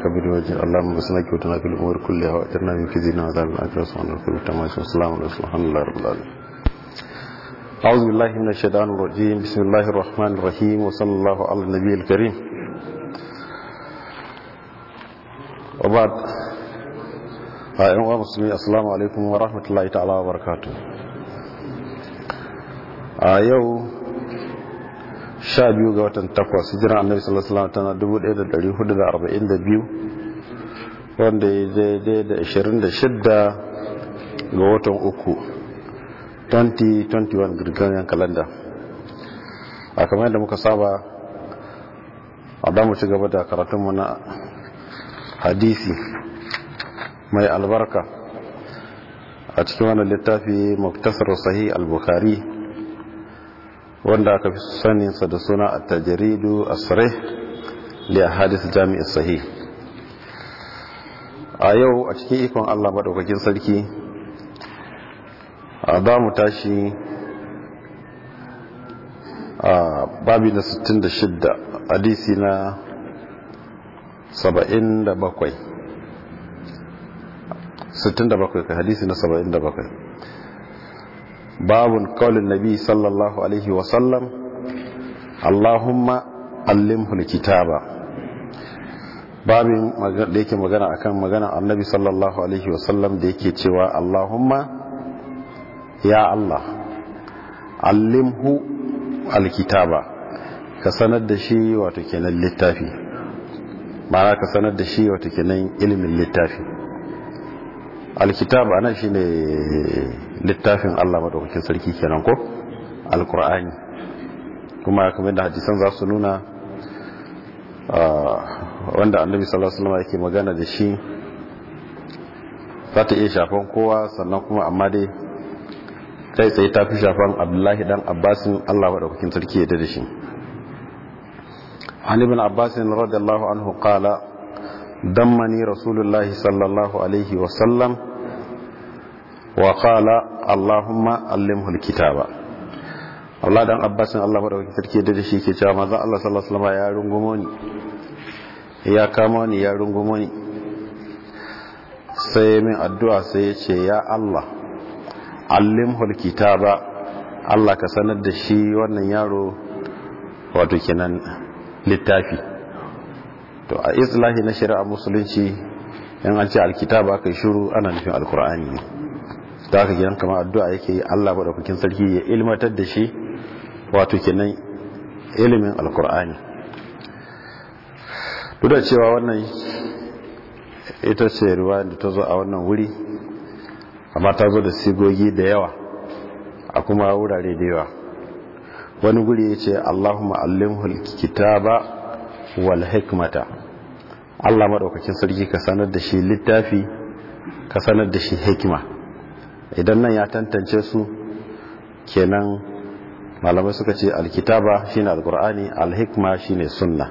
كبير وجه اللهم بسنك وتنا في الأمور كلها وأجرنا من كزينا وعذاب الآخرة سبحان ربك التماس والسلام عليكم الحمد لله رب العالمين أعوذ بالله من الشيطان الرجيم بسم الله الرحمن الرحيم وصلى الله على النبي الكريم وبعد أيها المسلمين السلام عليكم ورحمة الله تعالى وبركاته أيوه sha biyu ga watan takwas hijiran annabi sallallahu alaihi wasallam tana dubu ɗaya da ɗari hudu da arba'in da biyu wanda ya daidai da ashirin da shidda ga watan uku 2021 girganyar kalanda a kamar yadda muka saba a damu ci gaba da karatunmu na hadisi mai albarka a cikin wannan littafi muktasar sahih al-bukhari wanda aka fi saninsa da suna a tajiridu a tsare da hadis jami'ar sahi a yau a cikin ikon allah maɗaukakin sarki a za mu tashi a babi na 66 hadisi na 77 67 ka hadisi na 77 باب قول النبي صلى الله عليه وسلم اللهم علمه الكتاب babin da yake magana akan magana annabi sallallahu alaihi wasallam da yake cewa Allahumma ya Allah allimhu alkitaba ka sanar da shi wato kenan littafi ma'ana ka sanar da shi wato kenan ilimin littafi alkitab ana shine littafin Allah madaukakin sarki kenan ko alqur'ani kuma kamar da hadisan za su nuna wanda annabi sallallahu alaihi wasallam yake magana da shi za ta iya shafan kowa sannan kuma amma dai kai tsaye ta fi shafan abdullahi dan abbasin Allah madaukakin sarki ya da shi an ibn abbasin radiyallahu anhu qala دمني رسول الله صلى الله عليه وسلم وقال اللهم علمه الكتاب Allah dan Abbasin Allah madaukakin sarki da shi ke cewa manzon Allah sallallahu alaihi wasallam ya rungumo ni ya kama ni ya rungumo ni sai min addu'a sai ya ce ya Allah allimhul kitaba Allah ka sanar da shi wannan yaro wato kenan littafi to a islahi na shari'a musulunci yan an ce alkitaba aka yi shuru ana nufin alkur'ani ne da aka gidan kama addu'a yake yi allah maɗaukakin sarki ya ilmatar da shi wato kenan ilimin alkur'ani duk da cewa wannan ita ce ruwa da ta zo a wannan wuri amma ta zo da sigogi da yawa a kuma wurare da yawa wani guri ya ce allahumma allimhul kitaba wal hikmata Allah madaukakin sarki ka sanar da shi littafi ka sanar da shi hikima idan nan ya tantance su kenan malamai suka ce alkitaba shine alqur'ani alhikma shine sunna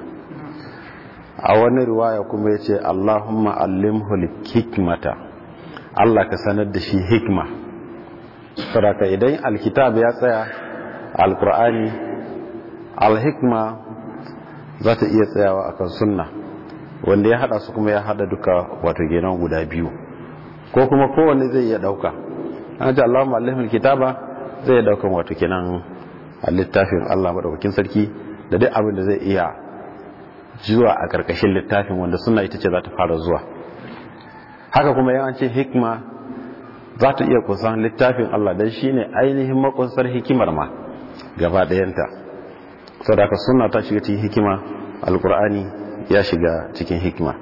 a wani riwaya kuma yace Allahumma allimhu hikmata Allah ka sanar da shi hikma saboda idan alkitab ya tsaya alqur'ani alhikma za ta iya tsayawa akan sunna wanda ya hada su kuma ya hada duka wato genan guda biyu ko kuma kowanne zai iya dauka an ji Allah ma'alihul kitaba zai daukan wato kenan a littafin Allah madaukakin sarki da duk abin da zai iya zuwa a karkashin littafin wanda sunna ita ce za ta fara zuwa haka kuma yan ce hikma za ta iya kusan littafin Allah dan shine ainihin makunsar hikimar ma gaba ɗayanta sadaka sunna ta shiga cikin hikima alkur'ani ya shiga cikin hikima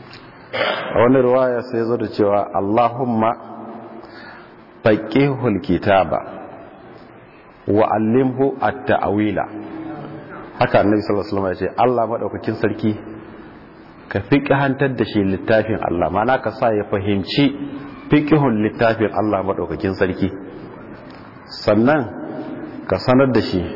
a wani riwaya sai zo da cewa allahumma faqihul kitaba wa allimhu at-ta'wila haka annabi sallallahu alaihi wasallam ya ce Allah madaukakin sarki ka fiqhantar da shi littafin Allah mana ka sa ya fahimci fiqhun littafin Allah madaukakin sarki sannan ka sanar da shi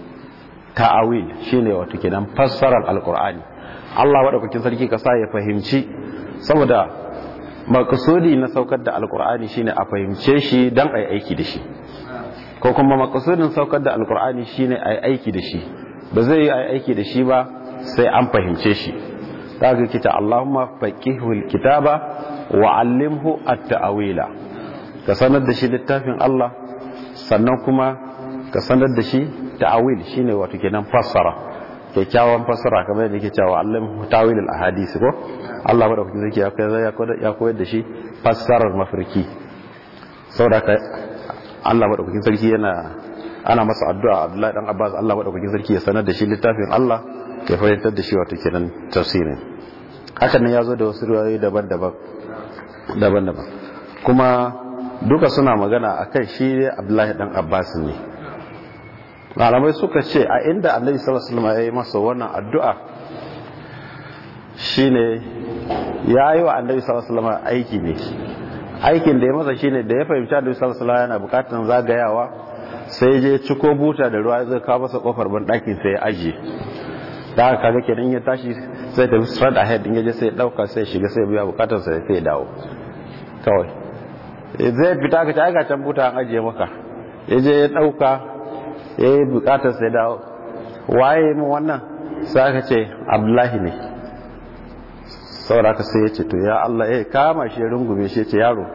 ta'awil shine wato kenan fassarar alqur'ani Allah madaukakin sarki ka sa ya fahimci saboda makasudi na saukar da alqur'ani shine a fahimce shi dan ai aiki da shi ko kuma makasudin saukar da alqur'ani shine ai aiki da shi ba zai yi ai aiki da shi ba sai an fahimce shi ta ga kita Allahumma faqihul kitaba wa allimhu at-ta'wila ka sanar da shi littafin Allah sannan kuma ka sanar da shi ta'awil shine wato kenan fassara kyakkyawan fassara kamar yadda yake cewa allimhu ta'wil al-ahadith ko Allah madaukakin sarki ya koyar da shi fassarar mafarki saboda ka Allah madaukakin sarki yana ana masa addu'a Abdullahi dan Abbas Allah madaukakin sarki ya sanar da shi littafin Allah ya fahimtar da shi wato kenan tafsirin hakan nan yazo da wasu riwayoyi daban-daban daban-daban kuma duka suna magana akan shi Abdullahi dan Abbas ne malamai suka ce a inda Annabi sallallahu alaihi wasallam ya yi masa wannan addu'a shine ya yi wa Annabi sallallahu alaihi wasallam aiki ne aikin da ya masa shine da ya fahimci Annabi sallallahu alaihi wasallam yana bukatun zagayawa sai je ciko buta da ruwa zai kawo masa kofar ban ɗakin sai ya ajiye da aka kaga kenan ya tashi sai tafi straight ahead in yaje sai ya dauka sai ya shiga sai ya biya bukatar sa sai ya dawo kawai zai fita ka ta ga can buta an ajiye maka ya je ya dauka ya yi bukatar sa ya dawo waye mu wannan sai aka ce abdullahi ne saboda aka sai ya ce to ya Allah ya kama shi ya rungume shi ya ce yaro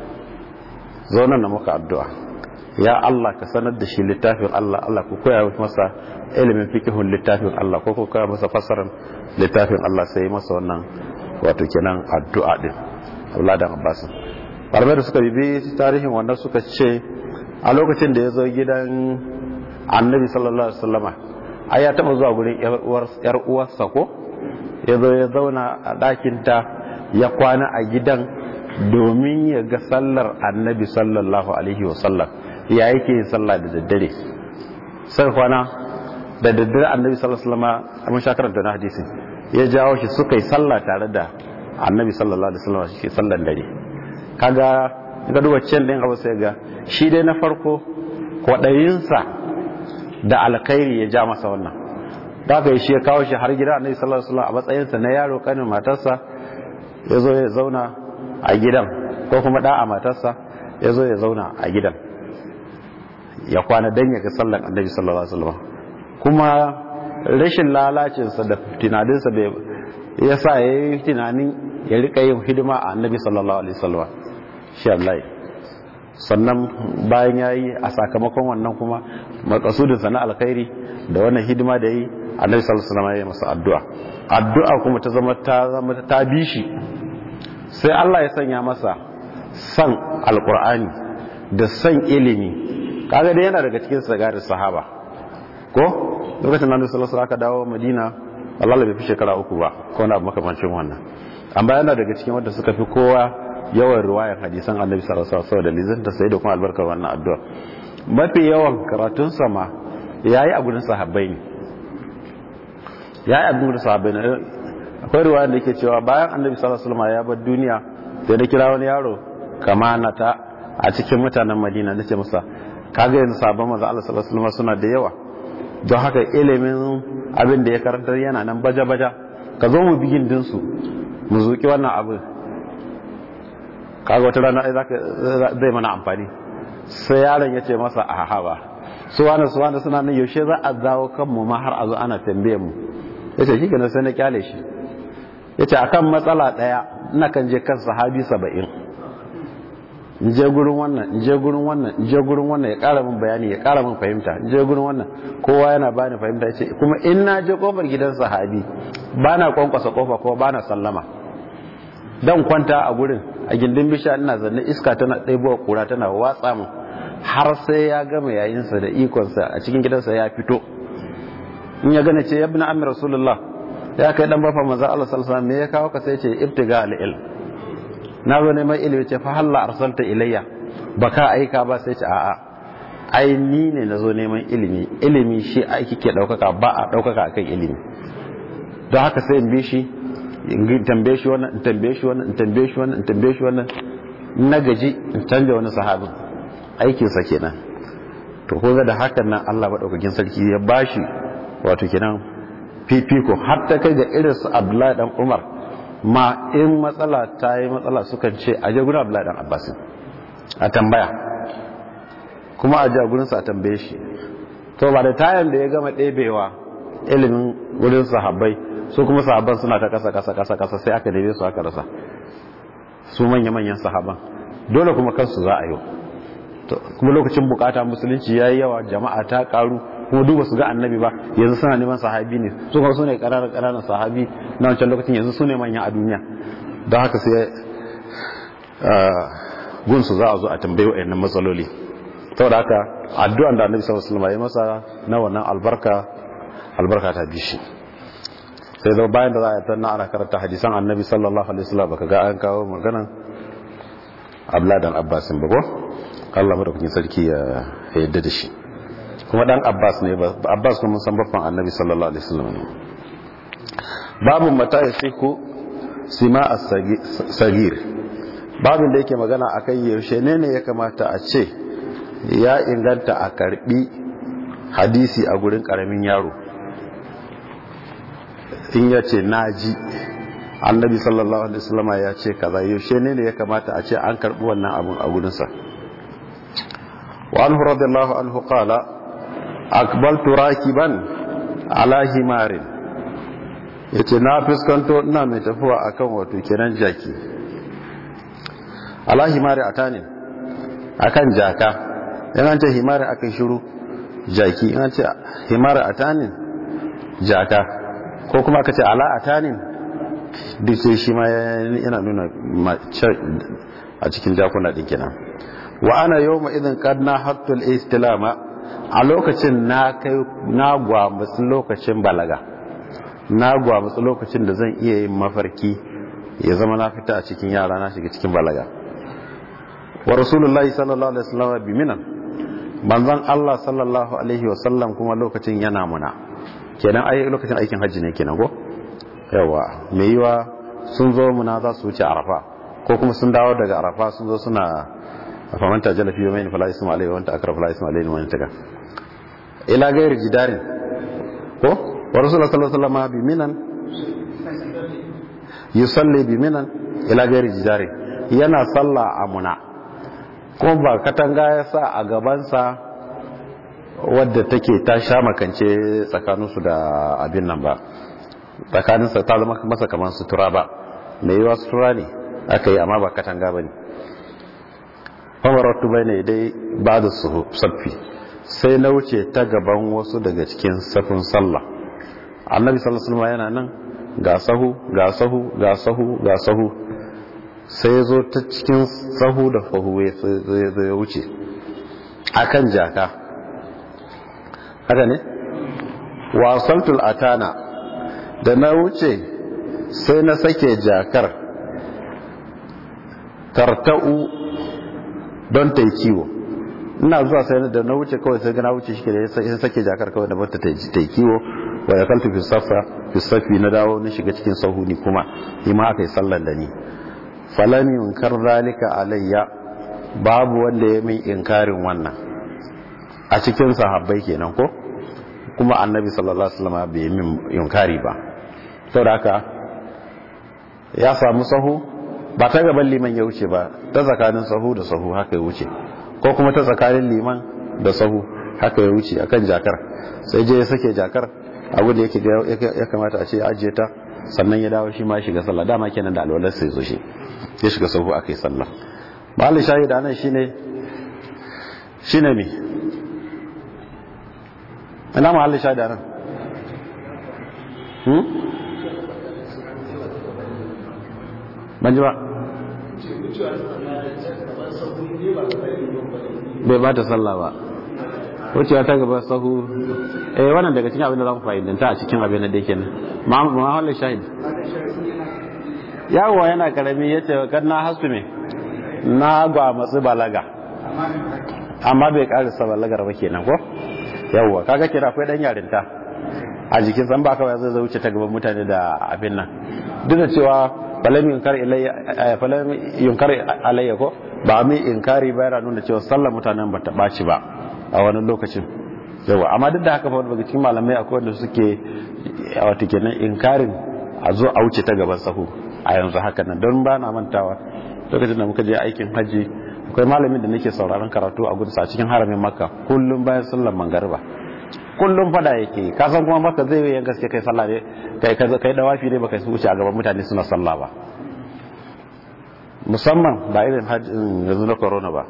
zo nan na maka addu'a ya Allah ka sanar da shi littafin Allah Allah ku koya masa ilimin fikihun littafin Allah ko ku koya masa fassarar littafin Allah sai masa wannan wato kenan addu'a din Allah da Abbas Malamai da suka bibi tarihin wannan suka ce a lokacin da ya zo gidan Annabi sallallahu alaihi wasallama ai ya taba zuwa gurin yar uwarsa ko ya zo ya zauna a ɗakinta ya kwana a gidan domin ya ga sallar Annabi sallallahu alaihi wasallam ya yake yin sallah da daddare sai kwana da daddare annabi sallallahu alaihi wasallam mun sha karanta na hadisin ya jawo shi suka yi sallah tare da annabi sallallahu alaihi wasallam shi sallan dare kaga ga duba can din abu sai ga shi dai na farko kwadayinsa da alkhairi ya ja masa wannan da aka yi shi ya kawo shi har gida annabi sallallahu alaihi wasallam a matsayinsa na yaro kanin matarsa ya zo ya zauna a gidan ko kuma da a matarsa ya zo ya zauna a gidan ya kwana dan ya ga sallan annabi sallallahu alaihi wasallam kuma rashin lalacinsa da tunaninsa bai ya sa ya yi tunanin ya rika yin hidima a annabi sallallahu alaihi wasallam shi Allah sannan bayan ya yi a sakamakon wannan kuma makasudinsa na alkhairi da wannan hidima da yi annabi sallallahu alaihi wasallam ya yi masa addu'a addu'a kuma ta zama ta zama ta bi shi sai Allah ya sanya masa san alqur'ani da san ilimi kaga dai yana daga cikin sagarin sahaba ko lokacin da Annabi sallallahu alaihi aka dawo Madina Allah bai fi shekara uku ba ko na makamancin wannan amma yana daga cikin wanda suka fi kowa yawan riwayar hadisan Annabi sallallahu alaihi wasallam da lizin da sai da kuma albarkar wannan addu'a mafi yawan karatun sama yayi a gurin sahabbai ne yayi a gurin sahabbai ne akwai riwaya da yake cewa bayan Annabi sallallahu alaihi wasallam ya bar duniya sai da kira wani yaro kamanata a cikin mutanen Madina nace masa kaga yanzu sabon manzo Allah sallallahu alaihi wasallam suna da yawa don haka ilimin abin da ya karantar yana nan baja-baja ka zo mu bigin dinsu mu zuki wannan abin kaga wata rana zai mana amfani sai yaron ya ce masa a haba su wani su wani suna nan yaushe za a zawo kanmu ma har a zo ana tambaye mu ya ce shi gina sai na kyale shi ya ce akan matsala ɗaya ina kan je kan sahabi saba'in in je gurin wannan in je gurin wannan in je gurin wannan ya ƙara min bayani ya ƙara min fahimta in je gurin wannan kowa yana bani fahimta ya ce kuma in na je kofar gidan sahabi ba na kwankwasa kofa kuma ba na sallama dan kwanta a gurin a gindin bisha ina zanne iska tana ɗaibuwa kura tana watsa min har sai ya gama yayinsa da ikonsa a cikin gidansa ya fito in ya gane ce yabna amir rasulullah ya kai dan bafa manzo Allah sallallahu alaihi wasallam me ya kawo ka sai ce ibtiga al-ilm na zo neman ilimi ce fa halla arsalta ilayya baka aika ba sai ce a'a ai ni ne na zo neman ilimi ilimi shi aiki ke daukaka ba a daukaka akan ilimi don haka sai in bi shi in tambaye shi wannan in tambaye shi wannan in tambaye shi wannan in tambaye shi wannan na gaji in canja wani sahabin aikin sa kenan to ko da hakan nan Allah madaukakin sarki ya bashi wato kenan fifiko har ta kai ga irin su Abdullahi dan Umar ma in matsala ta yi matsala sukan ce a jagunan abdullahi dan abbasin a tambaya kuma a jagunansa a tambaye shi to ba da tayan da ya gama ɗebewa ilimin wurin sahabbai su kuma sahabban suna ta kasa kasa kasa kasa sai aka neme su aka rasa su manya manyan sahaban dole kuma kansu za a yi kuma lokacin bukata musulunci yayi yawa jama'a ta karu kuma duba su ga annabi ba yanzu suna neman sahabi ne su kuma su ne ƙananan sahabi na wancan lokacin yanzu su ne manya a duniya don haka sai gunsu za a zo a tambayi wa'annan matsaloli saboda haka addu'an da annabi sallallahu alaihi wasallam ya masa na wannan albarka albarka ta bi shi sai da bayan da za a yi tanna ana karanta hadisan annabi sallallahu alaihi wasallam baka ga an kawo maganan abla dan abbasin ba ko Allah madaukakin sarki ya yadda da shi kuma dan abbas ne abbas kuma san baffan annabi sallallahu alaihi wasallam ne babu mata yasiku sima as-sagir babin da yake magana akan yaushe ne ne ya kamata a ce ya inganta a karbi hadisi a gurin karamin yaro in ya ce naji annabi sallallahu alaihi wasallam ya ce kaza yaushe ne ne ya kamata a ce an karbi wannan abun a gurinsa wa anhu radiyallahu anhu qala akbaltu rakiban ala himarin yace na fuskanto ina mai tafiya akan wato kenan jaki ala himari atanin akan jaka in an ce himari akan shiru jaki in an ce himari atanin jaka ko kuma aka ce ala atanin duk sai shi ma yana nuna a cikin jakuna din kenan wa ana yawma idan qad na hattul istilama a lokacin na kai na gwamutsu lokacin balaga na gwamutsu lokacin da zan iya yin mafarki ya zama na fita a cikin yara na shiga cikin balaga wa rasulullahi sallallahu alaihi wasallam bi minan manzon Allah sallallahu alaihi wasallam kuma lokacin yana muna kenan ai lokacin aikin hajji ne kenan ko yawa me yiwa sun zo muna za su wuce arafa ko kuma sun dawo daga arafa sun zo suna famanta jala fiye mai fala isma alaihi wanta akara fala isma alaihi wani taga ila gairi jidarin ko wa rasulullah sallallahu alaihi wasallam bi minan yusalli bi minan ila gairi jidarin yana sallah a muna kuma ba katanga ya sa a gabansa wadda take ta sha makance tsakaninsu da abin nan ba tsakaninsa ta zama masa kamar sutura ba mai yiwa sutura ne aka yi amma ba katanga ba ne famaratu bai ne dai ba da saffi sai na wuce ta gaban wasu daga cikin safin sallah annabi sallallahu yana nan ga sahu ga sahu ga sahu ga sahu sai zo ta cikin sahu da fahu ya wuce akan jaka haka ne wasaltul atana da na wuce sai na sake jakar tarta'u don ta yi kiwo ina zuwa sai da na wuce kawai sai na wuce shi da ya sake jakar kawai da bata ta yi kiwo wa ya kaltu fi safi na dawo na shiga cikin sahuni kuma yi ma aka yi sallan da ni falam yunkar zalika alayya babu wanda ya min inkarin wannan a cikin sahabbai kenan ko kuma annabi sallallahu alaihi wasallam bai min yunkari ba saboda haka ya samu sahu ba ta gaban liman ya wuce ba ta tsakanin sahu da sahu haka ya wuce ko kuma ta tsakanin liman da sahu haka ya wuce akan jakar sai je ya sake jakar abu da yake ya kamata a ce ya ajiye ta sannan ya dawo shi ma shiga sallah dama kenan da alwalar sai zo shi ya shiga sahu aka yi sallah mahallin shahida nan shine shine me ina mahallin shahida nan hmm ban ji ba bai ba ta sallah ba wucewa ta gaba sahu eh wannan daga cikin abin da za ku fa'idanta a cikin abin da yake nan mahallin shahid yawo yana karami ya ce kan na hasu me na gwa matsu balaga amma bai karisa balagar ba kenan ko yawwa kaga kira akwai dan yarinta a jikin san ba kawai zai wuce ta gaban mutane da abin nan duk da cewa falam yunkar ilayya falam yunkar alayya ko ba mai inkari ba yana nuna cewa sallar mutanen ba ta baci ba a wani lokacin yawa amma duk da haka fa daga cikin malamai akwai wanda suke wato kenan inkarin a zo a wuce ta gaban sahu a yanzu haka nan don ba na mantawa lokacin da muka je aikin hajji akwai malamin da nake sauraron karatu a gudu a cikin haramin makka kullum bayan sallar mangariba kullum fada yake ka san kuma maka zai yi gaske kai sallah ne kai kai dawafi ne baka wuce a gaban mutane suna sallah ba musamman ba irin yanzu na corona ba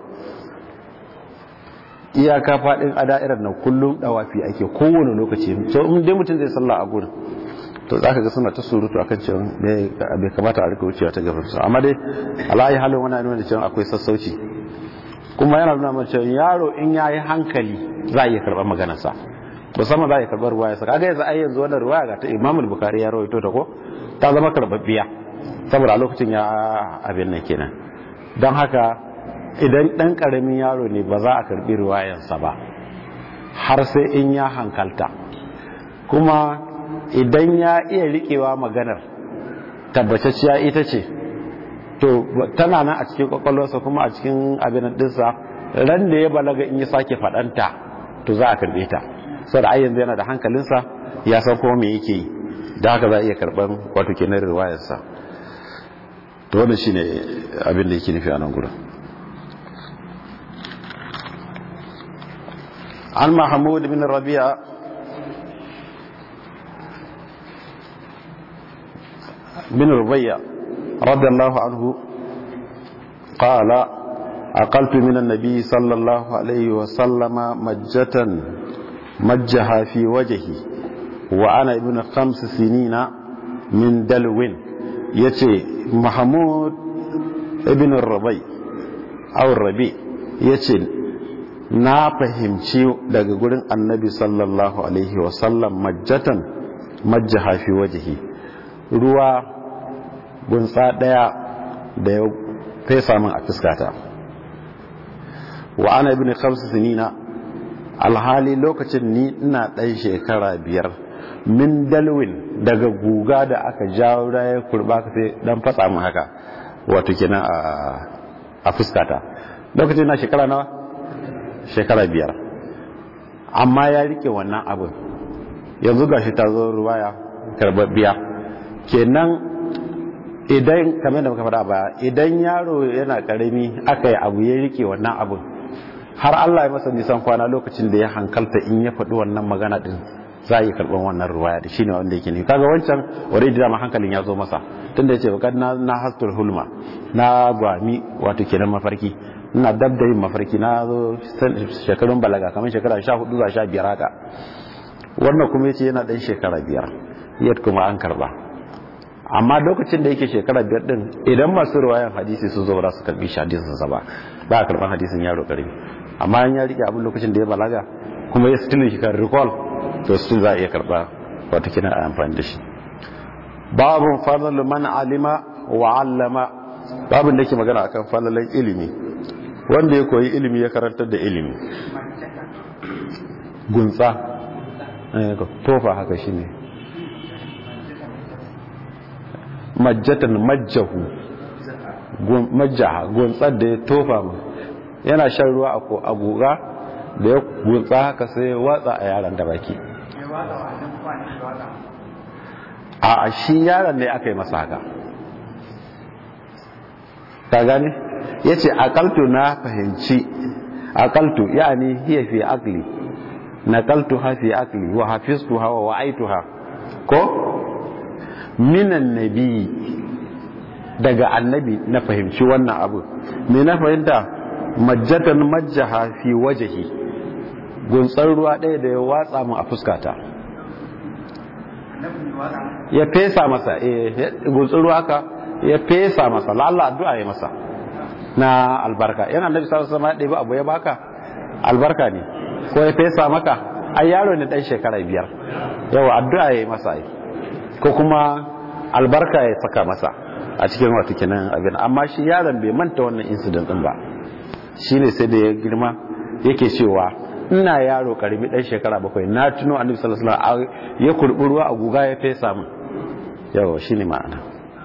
iyaka faɗin a da'irar nan kullum dawafi ake kowane lokaci so in dai mutum zai sallah a gurin to za ka ga suna ta surutu akan cewa bai kamata a rika wucewa ta gaban su amma dai alayi halin wani nuna da cewa akwai sassauci kuma yana nuna mana cewa yaro in ya yi hankali za a iya karɓar maganarsa musamman za a iya karɓar ruwaya sa kaga yanzu ai yanzu wannan ruwaya ga ta imamul bukari ya rawaito ta ko ta zama karɓaɓɓiya saboda a lokacin ya abin nan kenan don haka idan ɗan ƙaramin yaro ne ba za a karɓi ruwayansa ba har sai in ya hankalta kuma idan ya iya riƙewa maganar tabbacacciya ita ce to tana nan a cikin kwakwalwarsa kuma a cikin abin ɗinsa ran da ya balaga in ya sake faɗanta to za a karɓe ta saboda ai yanzu yana da hankalinsa ya san kuma me yake yi da haka za a iya karɓar wato kenan riwayarsa to wannan shine abin da yake nufi a nan gurin an mahmud bin rabi'a bin rubayya radiyallahu anhu qala أقلت من النبي صلى الله عليه وسلم مجة مجها في وجهي وأنا ابن خمس سنين من دلو يتي محمود ابن الربي أو الربي يتي na fahimci daga gurin annabi sallallahu alaihi wasallam majjatan majjaha fi wajihi ruwa gunsa daya da ya fesa min a fuskata wa ana ibn khamsa sinina alhali lokacin ni ina ɗan shekara biyar min dalwin daga guga da aka jawo ya kurba ka sai dan fatsa min haka wato kenan a fuskata lokacin na shekara nawa shekara biyar amma ya rike wannan abin yanzu gashi ta zo ruwaya karbabbiya kenan idan kamar da muka faɗa ba idan yaro yana karami aka yi abu ya rike wannan abin har Allah ya masa nisan kwana lokacin da ya hankalta in ya faɗi wannan magana din za a yi karɓar wannan ruwaya da shine wanda yake ne kaga wancan already dama hankalin ya zo masa tunda yace bakad na na hastul hulma na gwami wato kenan mafarki ina dab da yin mafarki na zo shekarun balaga kamar shekara 14 zuwa 15 haka wannan kuma yace yana dan shekara biyar yadda kuma an karba amma lokacin da yake shekara biyar din idan masu ruwayan hadisi sun zo ba su karbi shi hadisin sa ba ba a karban hadisin yaro karami amma in ya rike abin lokacin da ya balaga kuma ya still shi kan recall to still za a iya karba wata kina a amfani da shi babun fadl man alima wa allama babun da ke magana akan falalan ilimi wanda ya koyi ilimi ya karantar da ilimi gunsa tofa haka shine majjatan majjahu majjaha guntsar da ya tofa mu yana shan ruwa a guga da ya gunsa haka sai ya watsa a yaran da baki a shi yaron ne aka yi masa haka ta gane ya ce akaltu na fahimci akaltu yani hiya fi akli nakaltu ha fi akli wa hafiztu ha wa wa'aitu ha ko minan nabi daga annabi na fahimci wannan abu me na fahimta majjatan majjaha fi wajahi guntsar ruwa ɗaya da ya watsa mu a fuskata ya fesa masa eh guntsar ruwa haka ya fesa masa lalla addu'a ya masa na albarka yana annabi sallallahu alaihi wasallam ya abu ya baka albarka ne ko ya fesa maka ai yaro ne dan shekara biyar yawa addu'a ya masa ai ko kuma albarka ya saka masa a cikin wata kenan abin amma shi yaron bai manta wannan incident din ba shine sai da ya girma yake cewa ina yaro karbi dan shekara bakwai na tuno annabi sallallahu alaihi wasallam ya kurbi ruwa a guga ya fesa min yawa shine ma'ana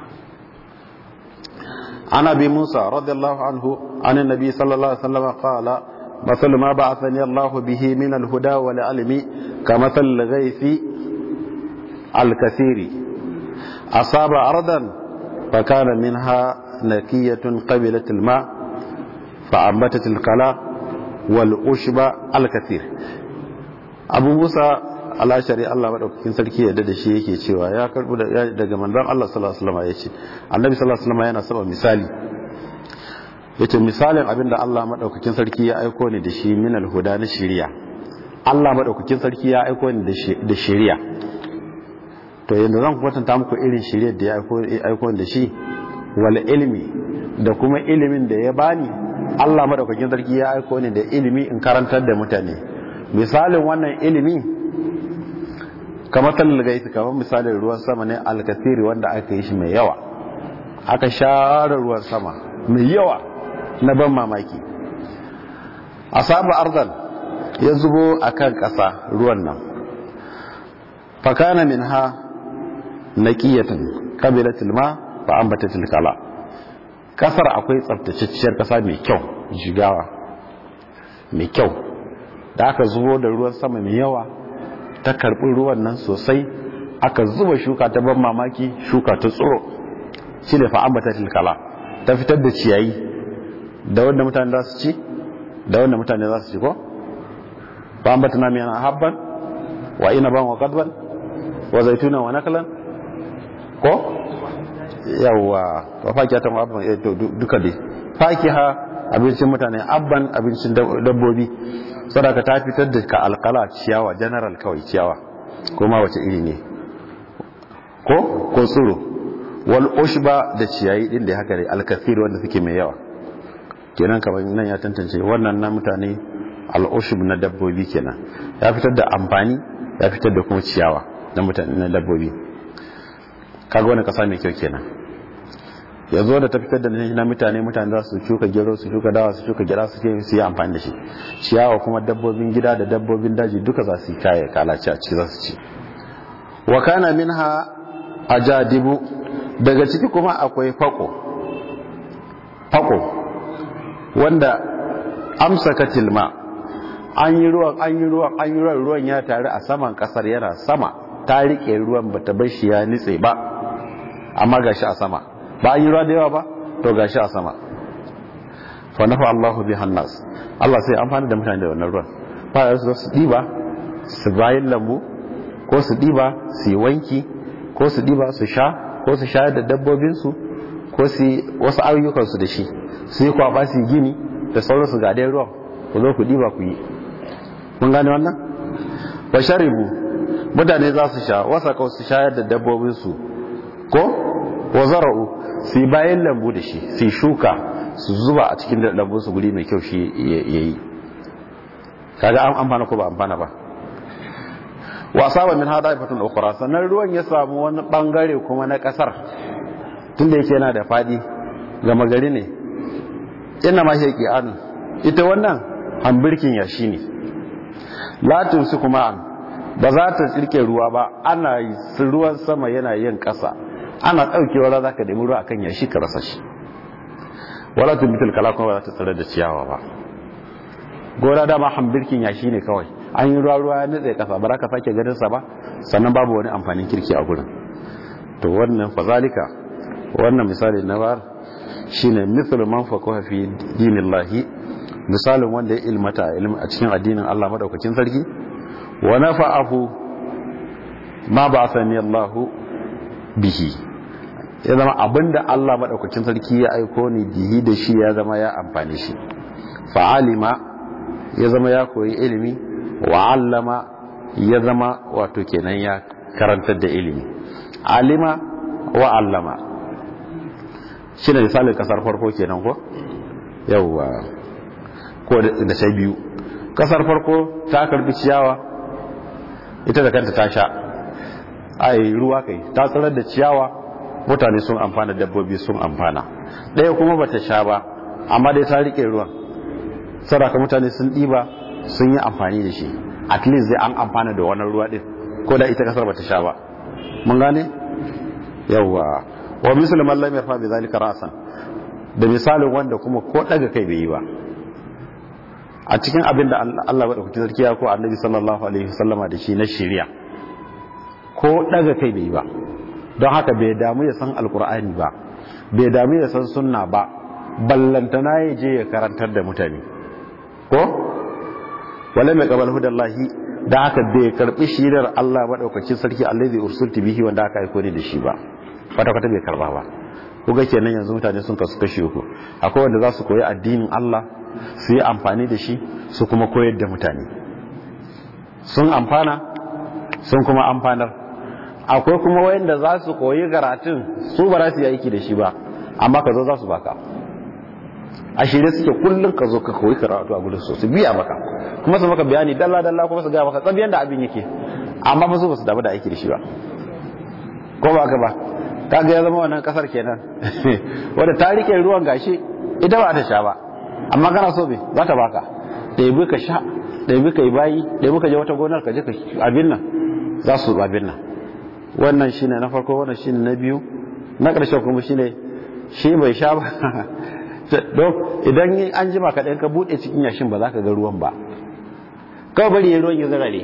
عن ابي موسى رضي الله عنه عن النبي صلى الله عليه وسلم قال مثل ما بعثني الله به من الهدى والعلم كمثل الغيث الكثير أصاب أرضا فكان منها نكية قبلت الماء فأنبتت القلاء والأشب الكثير abu musa alashari Allah madaukakin sarki yadda da shi yake cewa ya karbu daga manzon Allah sallallahu alaihi wasallam yace annabi sallallahu alaihi wasallam yana saba misali yace misalin abinda Allah madaukakin sarki ya aiko ni da shi min alhuda na shari'a Allah madaukakin sarki ya aiko ni da shari'a to yanzu zan kwatanta muku irin shari'ar da ya aiko ni da shi wal ilmi da kuma ilimin da ya bani Allah madaukakin sarki ya aiko ni da ilimi in karantar da mutane misalin wannan ilimi kamar talil gaisi kamar misalin ruwan sama ne alkasiri wanda aka yi shi mai yawa aka share ruwan sama mai yawa na ban mamaki asabu arzal ya zubo a kan ƙasa ruwan nan fakana min ha na ƙiyatan ƙabilatul ma ba an bata tilkala ƙasar akwai tsabtacciyar ƙasa mai kyau jigawa mai kyau da aka zubo da ruwan sama mai yawa ta karɓi ruwan nan sosai aka zuba shuka ta ban mamaki shuka ta tsoro shi ne fa'ambata tilkala ta fitar da ciyayi da wanda mutane za su ci da wanda mutane za su ci ko fa'ambata na miyana habban wa ina ban wa kadban wa zaituna wa nakalan ko yawwa wa fakiya ta abban ya to duka dai fakiha abincin mutane abban abincin dabbobi sadaka ta fitar da ka alkala ciyawa general kawai ciyawa ko ma wace iri ne ko ko tsiro wal ushba da ciyayi din da haka ne alkathir wanda suke mai yawa kenan kamar nan ya tantance wannan na mutane al ushb na dabbobi kenan ya fitar da amfani ya fitar da kuma ciyawa na mutane na dabbobi kaga wani kasa mai kyau kenan ya zo da ta fitar da na mutane mutane za su shuka gero su shuka dawa su shuka gira su su yi amfani da shi ciyawa kuma dabbobin gida da dabbobin daji duka za su yi kaya kalaci a ciki za su ci wa kana minha ajadibu daga ciki kuma akwai fako fako wanda amsa katilma an yi ruwan an yi ruwan an yi ruwan ruwan ya taru a saman kasar yana sama ta rike ruwan bata bar shi ya nitse ba amma gashi a sama ba an yi ruwa da yawa ba to gashi a sama fa nafa Allahu bi hannas Allah sai amfani da mutane da wannan ruwan ba su su diba su bayin lambu ko su diba su yi wanki ko su diba su sha ko su shayar da dabbobin su ko su wasu ayyukan su da shi su yi kwaba su gini da sauransu ga dai ruwan ku zo ku diba ku yi mun gane wannan wa sharibu mutane za su sha wasa kawai su shayar da dabbobin su ko wa zara'u su yi bayan lambu da shi su shuka su zuba a cikin lambun su guri mai kyau shi ya yi kaga an amfana ko ba amfana ba wa saba min hada ifatun ukhra sannan ruwan ya samu wani bangare kuma na kasar tunda yake yana da fadi gama gari ne ina ma shi an ita wannan hambirkin yashi ne latin su kuma an ba za ta tsirke ruwa ba ana ruwan sama yana yin kasa ana ɗaukewa za ka nemi ruwa akan yashi ka rasa shi wala tumbitul kala kuma ba za ta tsare da ciyawa ba gora dama hambirkin yashi ne kawai an yi ruwa ruwa ya nutse kasa ba za ka sake ganin sa ba sannan babu wani amfanin kirki a gurin to wannan fazalika wannan misali na bar shine mithlu man faqaha fi dinillahi misalin wanda ya ilmata a cikin addinin Allah madaukakin sarki wa nafa'ahu ma ba'athani Allahu bihi ya zama abinda Allah maɗaukacin sarki ya aiko ni bihi da shi ya zama ya amfani shi fa'alima ya zama ya koyi ilimi wa allama ya zama wato kenan ya karantar da ilimi alima wa allama shi ne misalin kasar farko kenan ko yauwa ko da sai biyu kasar farko ta karbi ciyawa ita da kanta ta sha ai ruwa kai ta tsirar da ciyawa mutane sun amfana dabbobi sun amfana ɗaya kuma bata sha ba amma dai ta rike ruwan saraka mutane sun ɗiba sun yi amfani da shi at least zai an amfana da wannan ruwa ɗin ko da ita kasar bata sha ba mun gane yawwa wa musulman lam yarfa bi zalika ra'san da misalin wanda kuma ko daga kai bai yi ba a cikin abin da Allah madaukakin sarki ya ko annabi sallallahu alaihi wasallama da shi na shari'a ko daga kai bai ba don haka bai damu ya san alkur'ani ba bai damu ya san sunna ba ballantana ya je ya karantar da mutane ko wala mai qabal hudallahi da haka bai karbi shirar Allah madaukakin sarki allazi ursulti bihi wanda aka aiko ne da shi ba kwata kwata bai karba ba kuga kenan yanzu mutane sun kasu kashe uku akwai wanda za su koyi addinin Allah su yi amfani da shi su kuma koyar da mutane sun amfana sun kuma amfanar akwai kuma wayanda za su koyi karatun su ba za su yi aiki da shi ba amma ka zo za su baka a shirye suke kullum ka zo ka koyi karatu a gudun su biya maka kuma su maka bayani dalla dalla kuma su gaya maka tsabiyan da abin yake amma ba su ba su damu da aiki da shi ba ko ba ka ba kaga ya zama wannan kasar kenan wanda ta rike ruwan gashi ita ba ta sha ba amma kana so be za ta baka ɗebi ka sha ɗebi ka yi bayi ɗebi ka je wata gonar ka je ka abin nan za su abin nan wannan shine na farko wannan shine na biyu na ƙarshe kuma shine shi bai sha ba don idan an jima ka ɗan ka buɗe cikin yashin ba za ka ga ruwan ba kawai bari ya ruwan ya zarare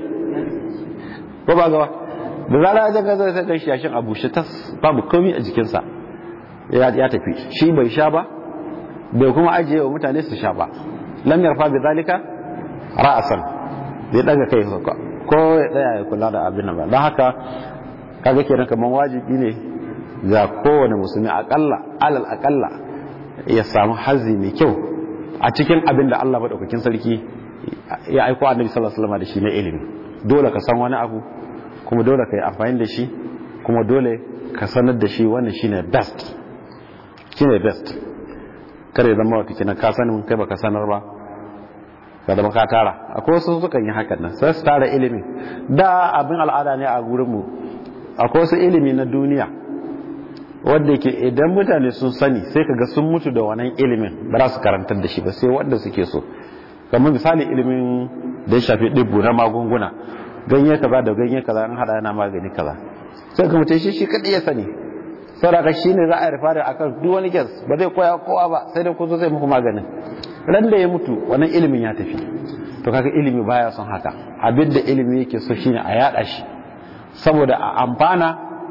ko ba gaba da zara ya ga zai sai kai yashin a bushe tas babu komai a jikinsa ya tafi shi bai sha ba bai kuma ajiye wa mutane su sha ba lam yarfa bi zalika ra'asan zai daga kai ko ya tsaya ya kula da abin nan ba don haka kaga kenan kaman wajibi ne ga kowane musulmi akalla alal akalla ya samu hazi mai kyau a cikin abin da Allah madaukakin sarki ya aiko annabi sallallahu alaihi wasallam da shi na ilimi dole ka san wani abu kuma dole ka yi amfani da shi kuma dole ka sanar da shi wannan shine best shine best kare zama wata kina ka sanin kai baka sanar ba ka zama ka tara akwai wasu sukan yi hakan nan sai su tara ilimi da abin al'ada ne a gurin mu akwai wasu ilimi na duniya wanda ke idan mutane sun sani sai ka ga sun mutu da wannan ilimin ba za su karantar da shi ba sai wanda suke so kamar misali ilimin da ya shafi ɗibbu na magunguna ganye kaza da ganye kaza an hada yana magani kaza sai ka mutum shi shi kadai ya sani saboda shi ne za a rufa da akan duk wani kes ba zai koya kowa ba sai dai ku zo zai muku maganin ran da ya mutu wannan ilimin ya tafi to kaga ilimi baya son haka abin da ilimi yake so shine a yada shi saboda a amfana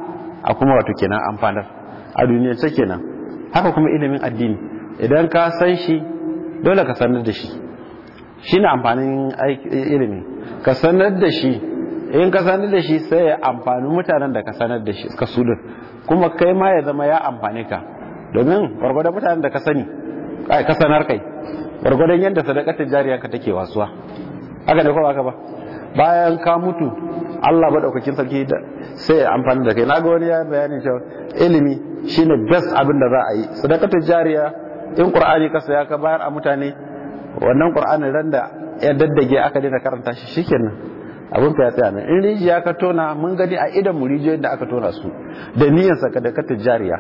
a kuma wato kenan amfanar a duniyar ta kenan haka kuma ilimin addini idan ka san shi dole ka sanar da shi shine amfanin ilimi ka sanar da shi in ka sanar da shi sai ya amfani mutanen da ka sanar da shi ka su kuma kai ma ya zama ya amfani ka domin gwargwadon mutanen da ka sani ka sanar kai gwargwadon yadda sadakatar jariya ka take wasuwa haka ne ko haka ba bayan ka mutu Allah madaukakin sarki sai ya amfani da kai na ga wani ya bayani cewa ilimi shine best abin da za a yi sadakatar jariya in qur'ani ka saya ka bayar a mutane wannan qur'anin ran da ya daddage aka daina karanta shi shikenan abin ka ya tsaya nan in rijiya ka tona mun gani a idan mu rijiyoyin da aka tona su da niyyar saka da katin jariya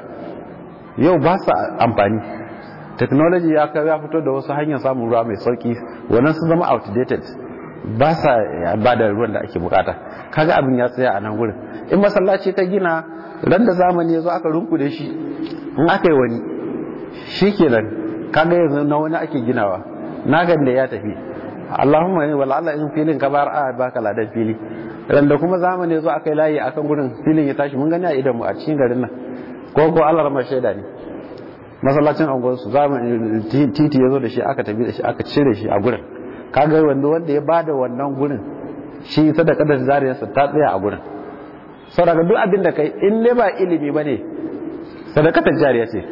yau ba sa amfani technology ya ya fito da wasu hanyar samun ruwa mai sauki wannan sun zama outdated ba sa ba da ruwan da ake bukata kaga abin ya tsaya a nan gurin in masallaci ka gina ran da zamani ya zo aka runkude shi in aka yi wani shikenan kaga yanzu na wani ake ginawa nagan da ya tafi Allahumma ne wala Allah in filin ka bar a baka ladan fili ran da kuma zamani zo akai layi akan gurin filin ya tashi mun gani a idan mu a cikin garin nan ko ko Allah rama shaida ne masallacin angon su zamani titi yazo da shi aka tafi da shi aka cire shi a gurin kaga wanda wanda ya bada wannan gurin shi sadaka da zariyarsa ta tsaya a gurin saboda duk abin da kai in ne ba ilimi bane sadakatar jariya ce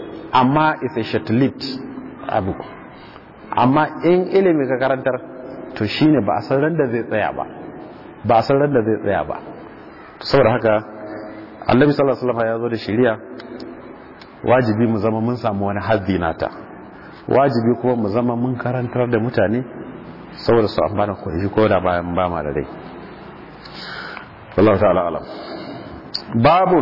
amma is a short lived abu amma in ilimi ka karantar to shine ba a san ran da zai tsaya ba ba a san ran da zai tsaya ba saboda haka annabi sallallahu alaihi wasallam ya zo da shari'a wajibi mu zama mun samu wani haddi nata wajibi kuma mu zama mun karantar da mutane saboda su amfana ko shi ko da bayan ba ma da rai wallahu ta'ala alam babun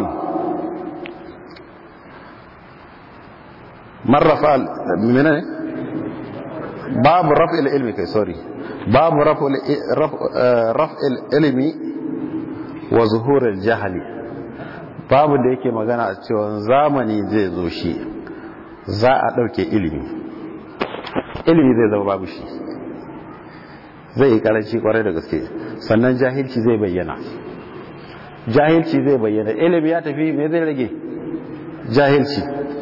marrafa menene babu raf'il ilmi kai sorry babu raf'il ilmi wa zuhurul jahali babu da yake magana a cewa zamani zai zo shi za a ɗauke ilimi ilimi zai zama babu shi zai yi karanci kwarai da gaske sannan jahilci zai bayyana jahilci zai bayyana ilimi ya tafi me zai rage jahilci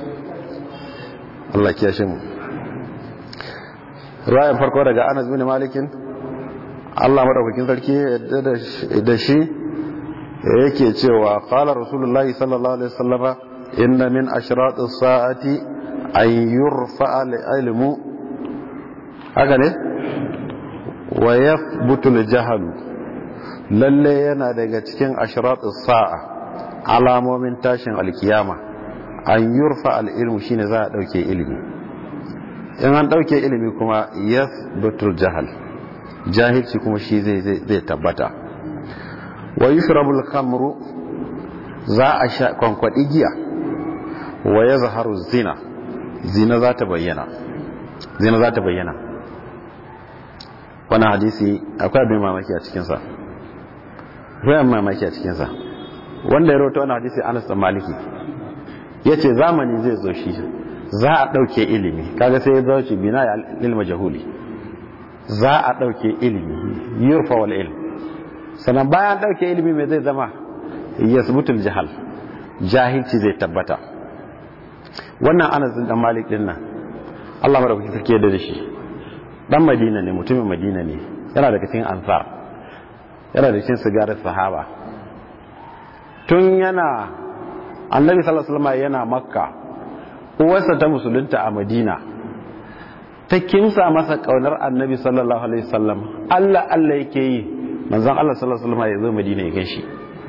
Allah kiyashe mu ruwayan farko daga Anas bin Malikin Allah madaukakin sarki da shi yake cewa qala rasulullahi sallallahu alaihi wasallama inna min ashratis sa'ati an yurfa al-ilmu haka ne wa yathbutu al-jahlu lalle yana daga cikin ashratis sa'a alamomin tashin alkiyama an yurfa al-ilmu shine za a dauke ilimi in an dauke ilimi kuma yathbutu al-jahl jahilci kuma shi zai zai tabbata wa yushrabul khamru za a sha kwankwadi giya wa yazharu zina zina za ta bayyana zina za ta bayyana wannan hadisi akwai abin mamaki a cikin sa akwai abin mamaki a cikin sa wanda ya rawaito wannan hadisi Anas bin Maliki yace zamani zai zo shi za a dauke ilimi kaga sai ya zo shi bina lil majhuli za a dauke ilimi yurfa wal ilm sannan bayan ɗauke ilimi mai zai zama yasbutul jahal jahilci zai tabbata wannan anas dan malik din nan Allah madaukaki sarki da shi dan madina ne mutumin madina ne yana daga cikin ansar yana da cikin sigarar sahaba tun yana annabi sallallahu alaihi wasallam yana makka uwarsa ta musulunta a madina ta kimsa masa kaunar annabi sallallahu alaihi wasallam Allah Allah yake yi manzon Allah sallallahu alaihi wasallam ya zo Madina ya gaishe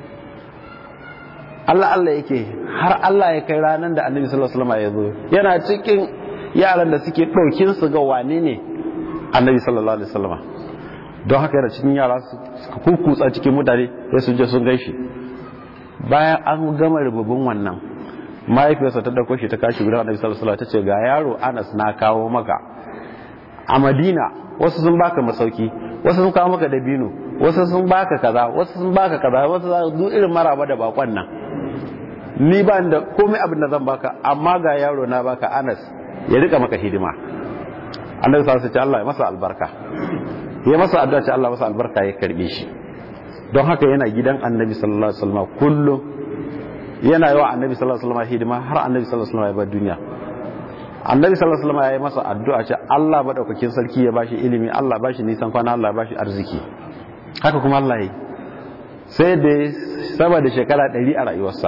Allah Allah yake har Allah ya kai ranar da Annabi sallallahu alaihi wasallam ya zo yana cikin yaran da suke daukin su ga wane ne Annabi sallallahu alaihi wasallam don haka yana cikin yara su kukutsa cikin mutane sai su je sun gaishe bayan an gama rububin wannan mahaifiyarsa ta dauko shi ta kashi gudan Annabi sallallahu alaihi wasallam ta ce ga yaro Anas na kawo maka a Madina wasu sun baka masauki wasu sun kawo maka dabino wasu sun baka kaza wasu sun baka kaza wasu za duk irin maraba da bakon nan ni ba da komai abin da zan baka amma ga yaro na baka Anas ya rika maka hidima Annabi sallallahu alaihi Allah ya masa albarka ya masa addu'a ce Allah masa albarka ya karbe shi don haka yana gidan Annabi sallallahu alaihi wasallam kullum yana yi wa Annabi sallallahu alaihi wasallam hidima har Annabi sallallahu alaihi wasallam ya bar duniya annabi sallallahu alaihi wasallam ya yi masa addu'a ce Allah madaukakin sarki ya bashi ilimi Allah bashi nisan kwana Allah bashi arziki haka kuma Allah yi sai da sama da shekara 100 a rayuwarsa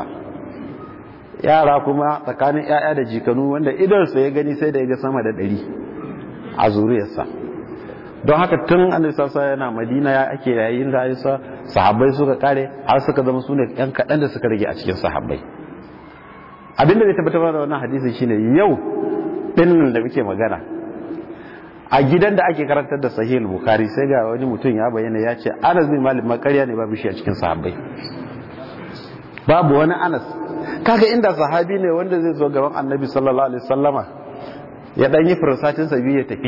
yara kuma tsakanin yaya da jikanu wanda idansa ya gani sai da ya ga sama da 100 a zuriyarsa don haka tun annabi sallallahu alaihi yana Madina ya ake yayin rayuwarsa sahabbai suka kare har suka zama sune yan kadan da suka rage a cikin sahabbai abinda zai tabbatar da wannan hadisi shine yau dinnan da muke magana a gidan da ake karantar da sahih bukhari sai ga wani mutum ya bayyana ya ce anas bin malik makarya ne babu shi a cikin sahabbai babu wani anas kaga inda sahabi ne wanda zai zo gaban annabi sallallahu alaihi wasallama ya dan yi fursatin sa biyu ya tafi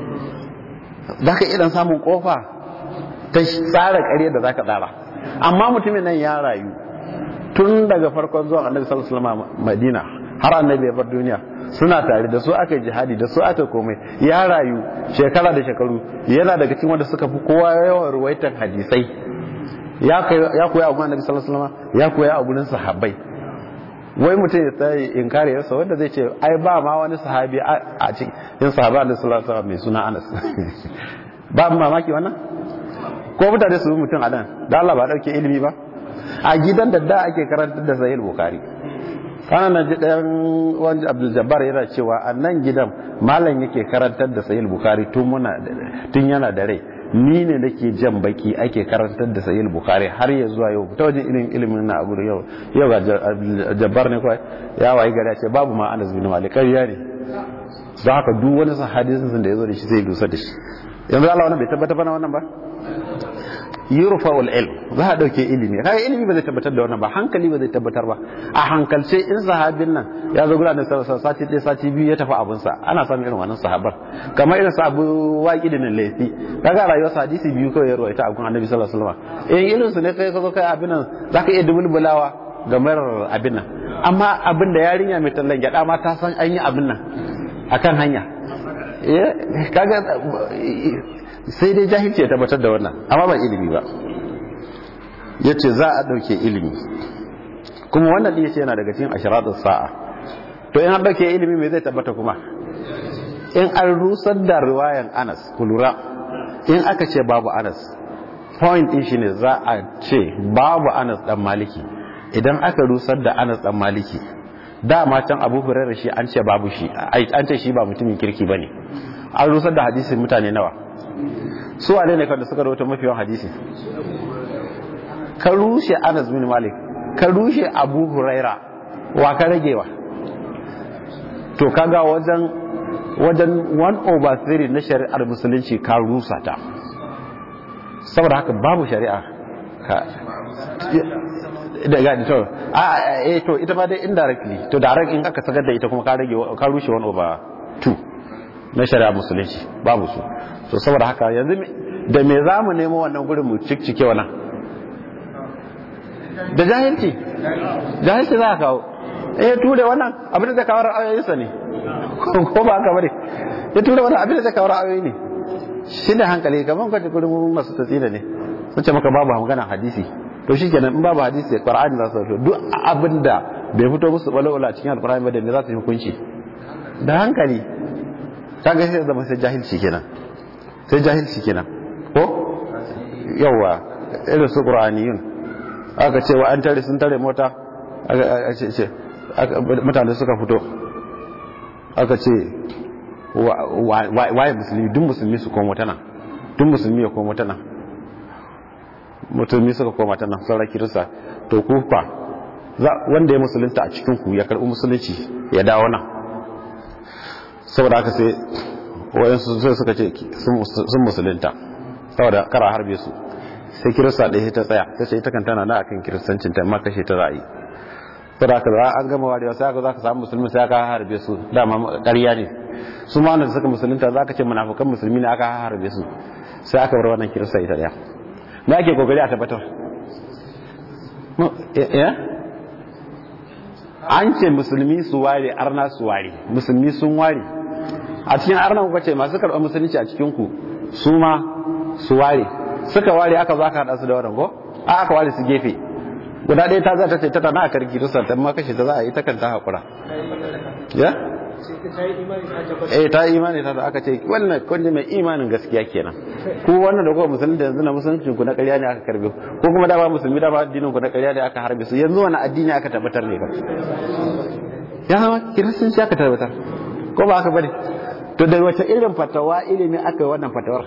zaka idan samun kofa ta tsara ƙarya da zaka tsara amma mutumin nan ya rayu tun daga farkon zuwan annabi sallallahu alaihi wasallama madina har annabi ya bar duniya suna tare da su aka jihadi da su aka komai ya rayu shekara da shekaru yana daga cikin wanda suka fi kowa yawan ruwaitan hadisai ya koya a gurin annabi sallallahu alaihi wasallam ya koya a gurin sahabbai wai mutum ya tsaye inkari yasa wanda zai ce ai ba ma wani sahabi a cikin sahabi annabi sallallahu alaihi wasallam mai suna Anas ba mamaki wannan ko mutane su mutum a nan da Allah ba dauke ilimi ba a gidan da da ake karantar da sahih bukhari kana na ji ɗayan wani abdul jabbar yana cewa a nan gidan malam yake karantar da sahih bukhari tun muna tun yana da rai ni ne nake jan baki ake karantar da sahih bukhari har ya zuwa yau ta wajen ilimin ilimin na abu yau yau ga jabbar ne kawai ya wayi gari ce babu ma anas bin malik ƙarya ne don haka duk wani hadisin da ya zo da shi sai dusa da shi yanzu Allah wannan bai tabbata bana wannan ba yurfa'ul ilm za a dauke ilimi kai ilimi ba zai tabbatar da wannan ba hankali ba zai tabbatar ba a hankalce in sahabin nan ya zo gudanar da sati ɗaya sati biyu ya tafi abinsa ana samun irin wannan sahabar kamar irin sa abu waƙi da nan laifi kaga rayuwar hadisi biyu kawai ya rawaita a gun annabi sallallahu alaihi wasallam in irin su ne kai ka zo kai abin nan zaka iya dubulbulawa ga marar abin nan amma abin da yarinya mai tallan gyada ma ta san an yi abin nan akan hanya kaga sai dai jahilci ya tabbatar da wannan amma ba ilimi ba ya ce za a ɗauke ilimi kuma wannan ɗin ya ce yana daga cikin ashiratun sa'a to in an ɗauke ilimi mai zai tabbata kuma in an rusar da riwayan anas ku lura in aka ce babu anas point din shi ne za a ce babu anas dan maliki idan aka rusar da anas dan maliki dama can abu hurairar shi an ce babu shi an ce shi ba mutumin kirki bane an rusar da hadisin mutane nawa su wane ne kawai suka rawaito mafi yawan hadisi ka rushe anas bin malik ka rushe abu huraira wa ka ragewa to kaga wajen wajen 1 over 3 na shari'ar musulunci ka rusa ta saboda haka babu shari'a ka daga to a eh to ita ma dai indirectly to direct in aka sagar da ita kuma ka rage ka rushe 1 over 2 na shari'ar musulunci babu su to saboda haka yanzu da me za mu nemo wannan gurin mu cikkike wannan da jahilci jahilci za a kawo eh ture wannan abin da zai kawo ra'ayoyinsa ne ko ba haka bane ya ture wannan abin da zai kawo ra'ayoyi ne shi ne hankali kamar kwace kudin masu tatsina ne sun ce maka babu magana hadisi to shi kenan in babu hadisi qur'ani za su fito duk abin da bai fito musu balawala cikin alqur'ani ba da me za su yi hukunci da hankali kaga sai zama sai jahilci kenan sai jahilci kenan ko yawa irin su qur'aniyun aka ce wa an tare sun tare mota aka ce mutane suka fito aka ce waye musulmi duk musulmi su komo tana duk musulmi ya komo tana musulmi suka koma tana sauran kirista to kufa wanda ya musulunta a cikin ku ya karbi musulunci ya dawo nan saboda haka sai wayansu sai suka ce sun musulunta saboda kara harbe su sai kirista ɗaya ta tsaya ta ce ita kan tana na akan kiristancin ta amma kashe ta ra'ayi saboda haka za an gama warewa sai aka za ka samu musulmi sai aka harbe su dama ƙarya ne su ma wanda suka musulunta za ka ce munafukan musulmi ne aka harbe su sai aka bar wannan kirista ita ɗaya na ake kokari a tabbatar an ce musulmi su ware arna su ware musulmi sun ware a cikin arna kuka ce masu karɓar musulunci a cikin ku su ma su ware suka ware aka zo aka haɗa su da wannan ko a aka ware su gefe guda ɗaya ta za ta ce ta tana a karki rusa ta ma kashe ta za a yi ta kan ta haƙura ya eh ta yi imani ta da aka ce wannan kunji mai imanin gaskiya kenan ku wannan da kuma musulmi da yanzu na musulunci ku na ƙarya ne aka karbe ko kuma da ba musulmi da ba addinin ku na ƙarya ne aka harbe su yanzu wani addini aka tabbatar ne ba ya zama kiristanci aka tabbatar ko ba aka bane to da wace irin fatawa ilimi aka yi wannan fatawar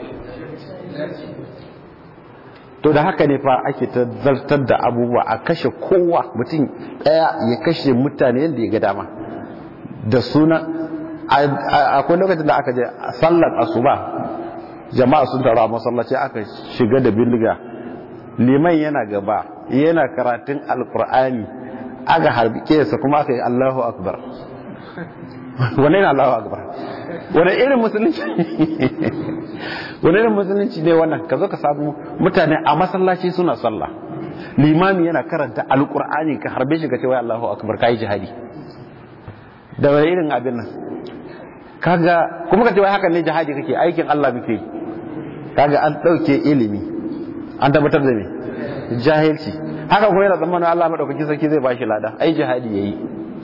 to da haka ne fa ake ta zartar da abubuwa a kashe kowa mutum ɗaya ya kashe mutane yadda ya ga dama da suna akwai lokacin da aka je sallar asuba jama'a sun taru a masallaci aka shiga da bindiga liman yana gaba yana karatun alkur'ani aka harbi kesa kuma aka yi allahu akbar wane ne allahu akbar wane irin musulunci wane irin musulunci ne wannan ka zo ka samu mutane a masallaci suna sallah limami yana karanta alkur'ani ka harbe shi ka ce wai allahu akbar ka yi jihadi da wani irin abin nan kaga kuma ka ce wai hakan ne jihadi kake aikin Allah muke kaga an dauke ilimi an tabbatar da me jahilci haka kuma yana tsammanin Allah madaukakin sarki zai bashi lada ai jihadi yayi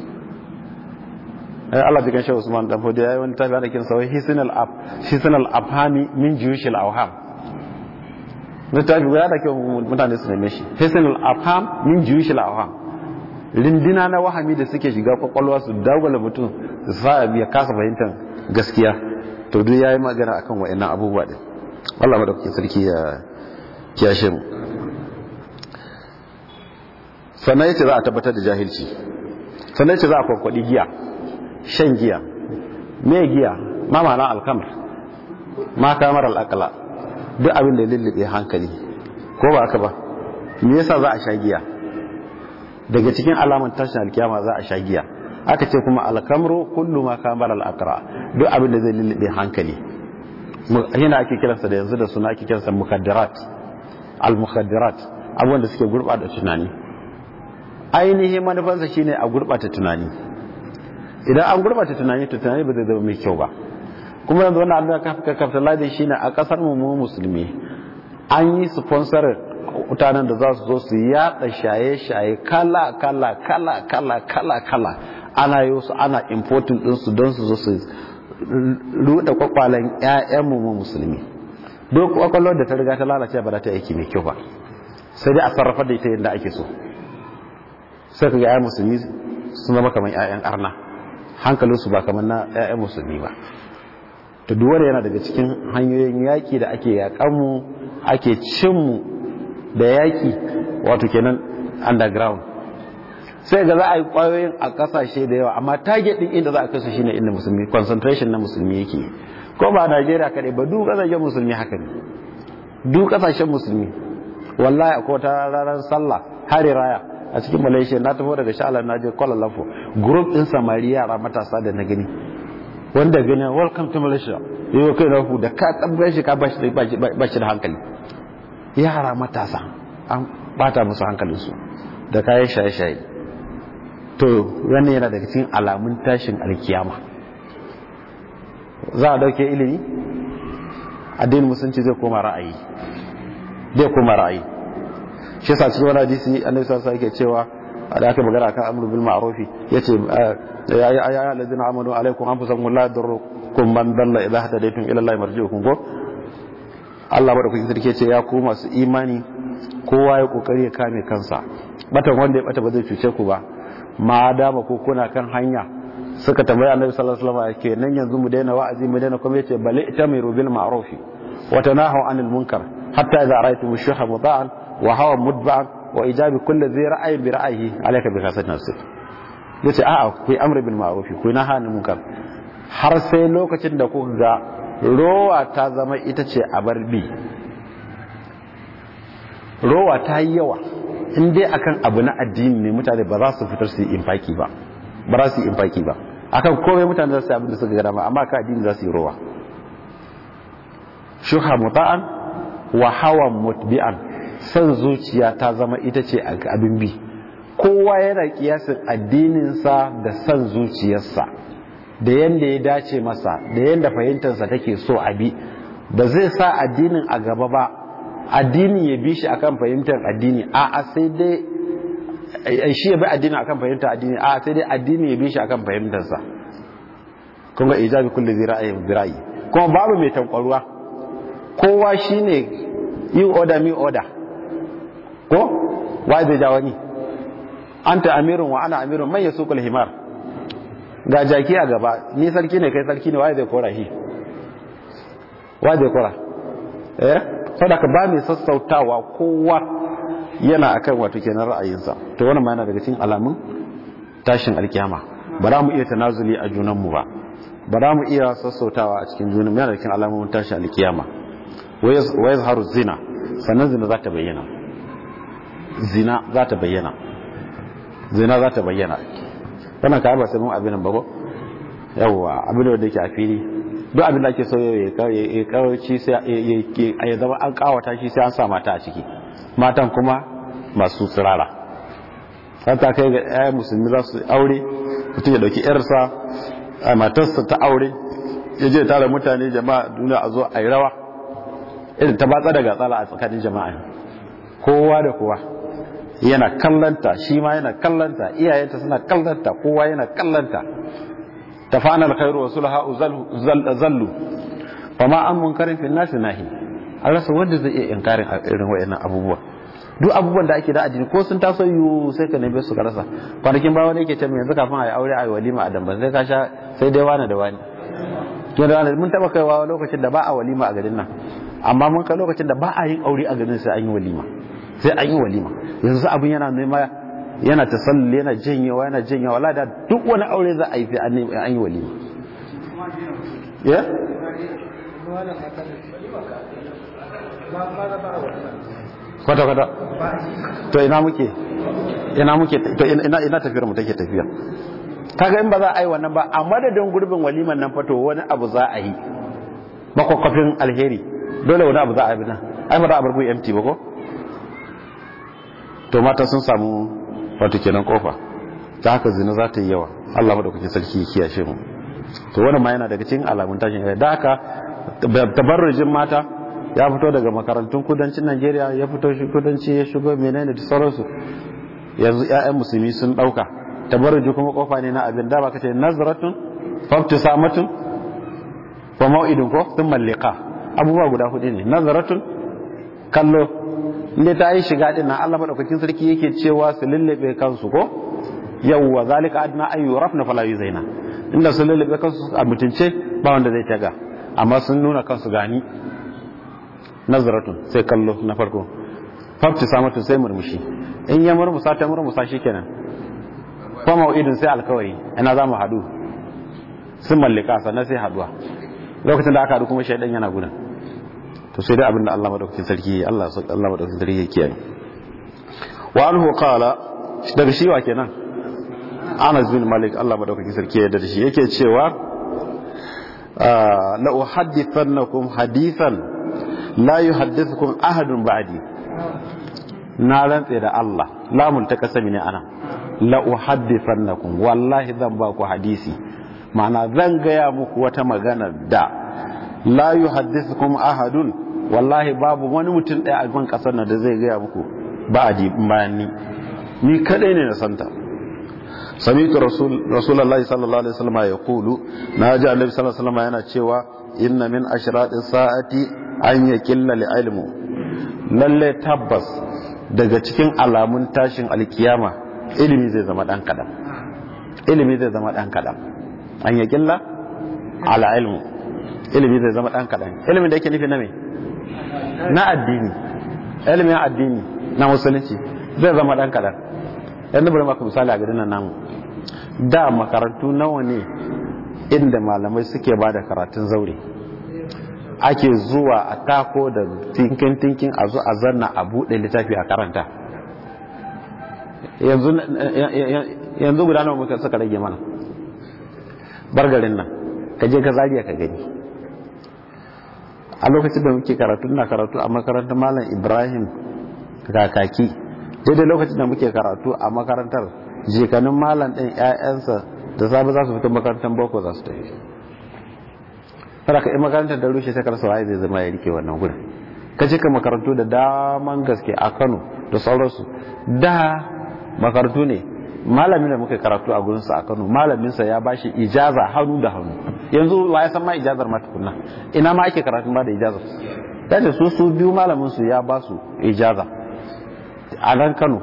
ai Allah bigan shi Usman dan fodi yayi wani tafi ana kin sawai hisnal af hisnal afhami min juyushil awham littafi guda da kyau mutane su neme shi hisnal afham min juyushil awham rindina na wahami da suke shiga kwakwalwa su dagwala mutum su sa ya kasa fahimtar gaskiya to duk yayi magana akan wayannan abubuwa din Allah madaukakin sarki ya kiyashe mu sannan yace za a tabbatar da jahilci sannan yace za a kwakwadi giya shan giya me giya ma ma'ana alkamar ma kamar al'aqla duk abin da lullube hankali ko ba haka ba me yasa za a sha giya daga cikin alamun tashin alkiyama za a sha giya aka ce kuma alkamru kullu ma kamar al'aqra duk abin da zai lullube hankali yana ake kiransa da yanzu da suna ake kiransa mukaddarat al-mukaddarat abubuwan da suke gurbata tunani ainihin manufansa shine a gurbata tunani idan an gurbata tunani to tunani ba zai zama mai kyau ba kuma yanzu wannan abin da ka capitalize shine a kasar mu musulmi an yi sponsor mutanen da za su zo su yada shaye-shaye kala kala kala kala kala kala ana yi su ana importing ɗinsu don su zo su ruɗe kwakwalen 'ya'yanmu mu musulmi duk kwakwalwar da ta riga ta lalace ba za ta aiki mai kyau ba sai dai a sarrafa da ita yadda ake so sai ka ga 'ya'yan musulmi sun zama kamar 'ya'yan arna hankalinsu ba kamar na 'ya'yan musulmi ba to duwar yana daga cikin hanyoyin yaƙi da ake yaƙanmu ake cinmu da yaƙi wato kenan underground sai ga za a yi ƙwayoyin a ƙasashe da yawa amma target ɗin inda za a kasu shine inda musulmi concentration na musulmi yake ko ba Najeriya kaɗai ba duk ƙasashen musulmi haka ne duk ƙasashen musulmi wallahi akwai ta ranar sallah hari raya a cikin malaysia na tafi daga sha'alar na je kuala lumpur group ɗin samari yara matasa da na gani wanda gani welcome to malaysia yi wa kai na da ka tabbar shi ka ba shi da hankali yara matasa an bata musu hankalinsu da kayan shaye-shaye to wannan yana daga cikin alamun tashin alkiyama za a dauke ilimi addinin musulunci zai koma ra'ayi zai koma ra'ayi shi yasa cikin wani hadisi annabi sallallahu alaihi yake cewa da aka magana akan amru bil ma'ruf yace ya ya alladhina amanu alaikum anfusakum la yadurrukum man dalla idha hadaytum ila allahi marji'ukum ko Allah bada kuke sarki ce ya ku masu imani kowa ya kokari ya kame kansa batan wanda ya bata ba zai cuce ku ba ma dama ko kuna kan hanya suka tambaya annabi sallallahu alaihi wasallam ke nan yanzu mu daina wa'azi mu daina kuma yace bal itamiru bil ma'ruf wa tanahu anil munkar hatta idza ra'aytum shuha mudaan wa hawa mudba'an wa ijabi kulli dhi ra'ayin bi ra'yihi alayka bi khasat nafsik yace a'a ku amri bil ma'ruf ku naha anil munkar har sai lokacin da kuka ga rowa ta zama ita ce a barbi rowa ta yi yawa in dai akan abu na addini ne mutane ba za su fitar su yi infaki ba ba za su yi infaki ba akan komai mutane za su yi abin da suka gada ma amma ka addini za su yi rowa shuha muta'an wa hawan mutbi'an san zuciya ta zama ita ce abin bi kowa yana kiyasin addininsa da san zuciyarsa da yanda ya dace masa da yanda fahimtarsa take so a bi ba zai sa addinin a gaba ba addini ya bi shi akan fahimtar addini a a sai dai shi ya bi addini akan fahimtar addini a sai dai addini ya bi shi akan fahimtarsa kun ga ijabi kulli zai ra'ayin birayi kuma babu mai tankwaruwa kowa shine yi order mi order ko wai zai ja wani anta amirun wa ana amirun man yasukul himar ga jaki a gaba ni sarki ne kai sarki ne wai zai kora shi wai zai kora eh saboda ba mai sassautawa kowa yana akan wato kenan ra'ayinsa to wannan ma yana daga cikin alamun tashin alkiyama ba za mu iya tanazuli a junanmu ba ba za mu iya sassautawa a cikin junanmu yana daga cikin alamun tashin alkiyama wa yazharu zina sannan zina za ta bayyana zina za ta bayyana zina za ta bayyana wannan ka ba sai mun abin nan ba ko yawwa abin da yake a fili duk abin da ake so ya kawaci sai ya zama an kawata shi sai an sa mata a ciki matan kuma masu tsirara har ta kai ga ɗaya musulmi za su aure mutum ya dauki yarsa a matarsa ta aure ya je tara mutane jama'a duniya a zo a yi rawa irin ta batsa daga tsala a tsakanin jama'a kowa da kowa yana kallanta shi ma yana kallanta iyayenta suna kallanta kowa yana kallanta tafana alkhairu wa sulha zallu fama an munkarin fil nasi nahi an rasa wanda zai iya inkarin irin wayannan abubuwa duk abubuwan da ake da addini ko sun taso yu sai ka neme su ka rasa kwanakin ba wani yake ce yanzu kafin a yi aure a yi walima a damban sai ka sha sai dai wani da wani to da wani mun taba kaiwa lokacin da ba a walima a garin nan amma mun kai lokacin da ba a yin aure a garin sai an yi walima sai an yi walima yanzu abin yana nema yana tasalli yana janyewa yana janyewa wala da duk wani aure za a yi sai an yi walima ya kwata kwata to ina muke ina muke to ina ina tafiyar mu take tafiya kaga in ba za a yi wannan ba a madadin gurbin waliman nan fato wani abu za a yi makwakwafin alheri dole wani abu za a yi nan ai ba za a bar ku empty ba ko to mata sun samu wato kenan kofa ta haka zina za ta yi yawa Allah madaukakin sarki ya kiyashe mu to wannan ma yana daga cikin alamun tashin da haka tabarrujin mata ya fito daga makarantun kudancin Najeriya ya fito shi kudanci ya shigo menene da sauransu yanzu ƴaƴan musulmi sun dauka tabarruji kuma kofa ne na abin da ba kace nazratun fabtisamatun wa mau'idun ko thumma liqa abubuwa guda hudu ne nazaratun kallo inda ta yi shiga din nan Allah madaukakin sarki yake cewa su lullube kansu ko yawwa zalika adna ayu rafna fala yuzaina inda su lullube kansu a mutunce ba wanda zai taga amma sun nuna kansu gani nazaratun sai kallo na farko fafti samatu sai murmushi in ya murmusa ta murmusa shikenan fa mau'idin sai alkawari ina za mu hadu sun mallika sannan sai haduwa lokacin da aka hadu kuma shaidan yana gudan to sai dai abin da Allah madaukakin sarki Allah Allah madaukakin sarki ya kiyaye wa anhu qala daga shi wa kenan Anas bin Malik Allah madaukakin sarki ya yarda da shi yake cewa la uhaddithannakum hadithan la yuhaddithukum ahadun ba'di na rantse da Allah lamun ta kasami ne ana la uhaddithannakum wallahi zan ba ku hadisi ma'ana zan gaya muku wata magana da la yuhaddithukum ahadun wallahi babu wani mutum ɗaya a ban ƙasar nan da zai gaya muku ba a bayan ni ni kadai ne na santa sami'tu rasul rasulullahi sallallahu alaihi wasallam ya kulu na ji annabi sallallahu alaihi wasallam yana cewa inna min ashratis sa'ati an yaqilla li ilmu lalle tabbas daga cikin alamun tashin alkiyama ilimi zai zama dan kadan ilimi zai zama dan kadan an yaqilla ala ilmu ilimi zai zama dan kadan ilimin da yake nufi na me na addini ilimin addini na musulunci zai zama dan kadan yanzu bari maka misali a garin nan namu da makarantu nawa ne inda malamai suke ba da karatun zaure ake zuwa a tako da tinkin tinkin a zo a zanna a buɗe littafi a karanta yanzu guda nawa muka suka rage mana bargarin nan ka je ka zariya ka gani a lokacin da muke karatu na karatu a makarantar malam ibrahim kakaki daidai lokacin da muke karatu a makarantar jikanin malam ɗin 'ya'yansa da safe za su fito makarantar boko za su tafi kada ka yi makarantar da rushe sai karsa waye zai zama ya rike wannan gudun ka cika makarantu da daman gaske a kano da sauransu da makarantu ne malamin da muka karatu a gurinsa a kano malaminsa ya bashi ijaza hannu da hannu yanzu wa ya san ma ijazar ma tukunna ina ma ake karatun ba da ijazar ya ce su su biyu malaminsu ya ba su ijaza a nan kano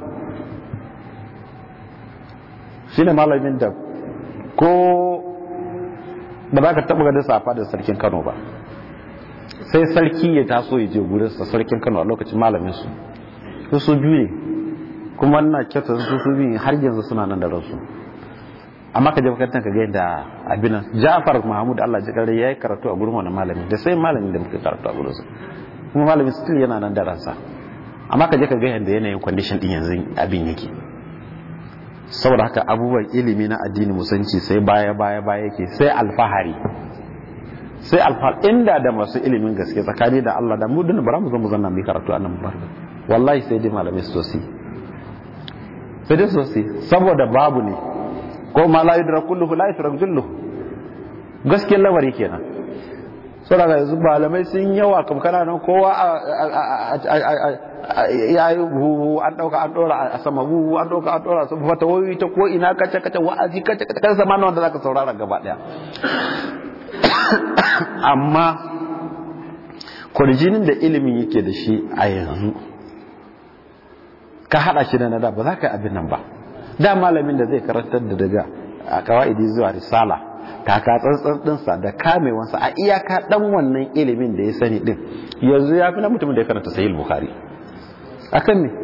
shi ne malamin da ko ba za ka taɓa ganin safa da sarkin kano ba sai sarki ya taso ya je gurinsa sarkin kano a lokacin malaminsu su su biyu ne kuma na kyauta su su biyu har yanzu suna nan da ransu amma ka je makarantar ka ga yadda abin nan Ja'far Mahmud Allah ji kare yayi karatu a gurin wani malami da sai malamin da muka karatu a gurin sa kuma malamin still yana nan da ransa amma ka je ka ga yadda yanayin condition din yanzu abin yake saboda haka abubuwan ilimi na addini musanci sai baya baya baya yake sai alfahari sai alfahari inda da masu ilimin gaske tsakani da Allah da mu dun bara mu zo mu zanna mu karatu a nan ba wallahi sai dai malamai su sai sai dai sosai saboda babu ne ko ma la yudra kulluhu la yudra julluhu gaskiyar lamari kenan saboda yanzu malamai sun yawa kam kana nan kowa ya yi buhu an dauka an dora a sama buhu an dauka an dora sun fata wayoyi ta ko ina kace kace wa'azi kace kace kan zama wanda zaka saurara gaba daya amma kwarjinin da ilimin yake da shi a yanzu ka hada shi da na da ba za ka yi abin nan ba da malamin da zai karantar da daga a kawa'idi zuwa risala taka tsantsan dinsa da kamewansa a iyaka dan wannan ilimin da ya sani din yanzu ya fi na mutumin da ya karanta sahih bukhari akan ne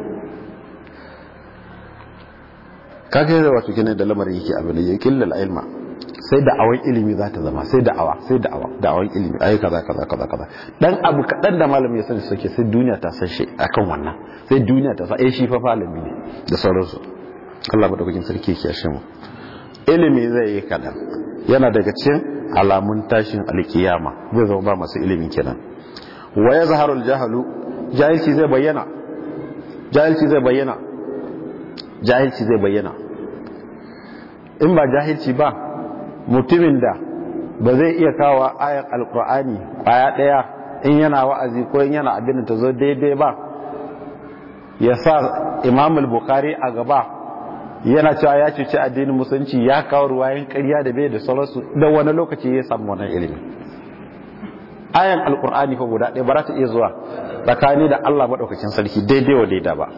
kaga da wato kene da lamarin yake abin da ya killal ilma sai da awan ilimi za ta zama sai da awa sai da awa da awan ilimi ai kaza kaza kaza kaza dan abu kadan da malami ya sani suke sai duniya ta san shi akan wannan sai duniya ta san eh shi fa malami ne da sauransu Allah madaukakin sarki yake yashe mu ilimi zai yi kadan yana daga cikin alamun tashin alkiyama zai zama ba masu ilimin kenan wa yazharul jahalu jahilci zai bayyana jahilci zai bayyana jahilci zai bayyana in ba jahilci ba mutumin da ba zai iya kawo ayar alkur'ani kwaya daya in yana wa'azi ko in yana abin da ta zo daidai ba ya sa imam al-bukhari a gaba yana cewa ya cuci addinin musulunci ya kawo ruwayen ƙarya da bai da sauransu da wani lokaci ya samu wannan ilimi ayan alkur'ani fa guda ɗaya ba za ta iya zuwa tsakani da Allah maɗaukakin sarki daidai wa daida ba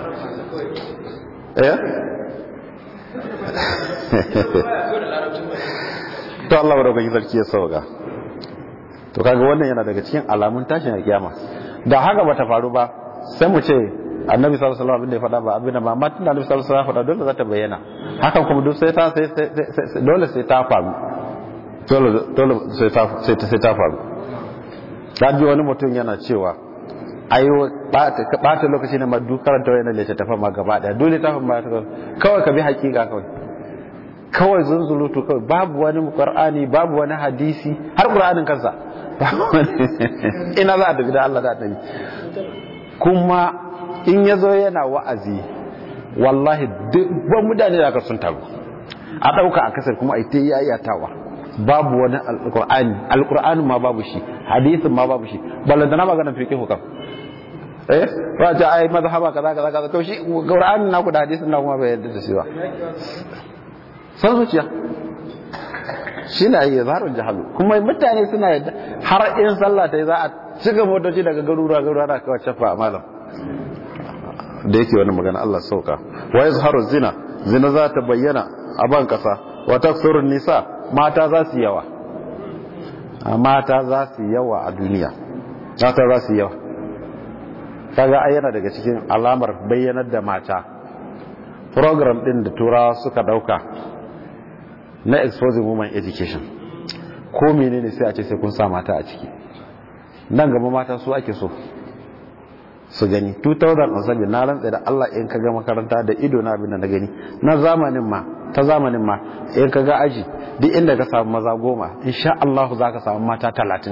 eh to Allah maɗaukakin sarki ya sauka to kaga wannan yana daga cikin alamun tashin kiyama da haka bata faru ba sai mu ce annabi sallallahu alaihi wasallam abin da ya faɗa ba abin da ba amma tunda annabi sallallahu alaihi wasallam faɗa dole za ta bayyana hakan kuma duk sai ta sai dole sai ta faru dole dole sai ta sai ta sai ta faru dan ji wani mutum yana cewa ayo bata lokaci ne ma duk karanta wayannan littattafan ma gaba daya dole ta ma kawai ka bi hakika kawai kawai zunzulutu kawai babu wani qur'ani babu wani hadisi har qur'anin kansa ina za a tafi da Allah da annabi kuma in ya zo yana wa'azi wallahi dubban mutane da aka sun taru a ɗauka a kasar kuma a ita yayatawa babu wani alƙur'ani alƙur'ani ma babu shi hadisin ma babu shi ballantana maganar fiqh hukam eh ba ta ai mazhaba kaza kaza kaza to shi qur'ani na ku da hadisin na kuma bai yarda da shi ba san zuciya shi na yi zaharun jahalu kuma mutane suna yadda har in sallah ta yi za a cika motoci daga garuruwa garuruwa da kawai cafa a malam da yake wani magana Allah sauka wa ya zaharu zina zina za ta bayyana a ban kasa wa taksurun nisa mata za su yawa mata za su yawa a duniya mata za su yawa kaga ai yana daga cikin alamar bayyanar da mata program din da turawa suka dauka na exposing women education ko menene sai a ce sai kun sa mata a ciki nan gaba mata su ake so su gani 2007 na rantsa da Allah in ka ga makaranta da ido na abin da na gani na zamanin ma ta zamanin ma in ka ga aji duk inda ka samu maza goma insha Allah za ka samu mata talatin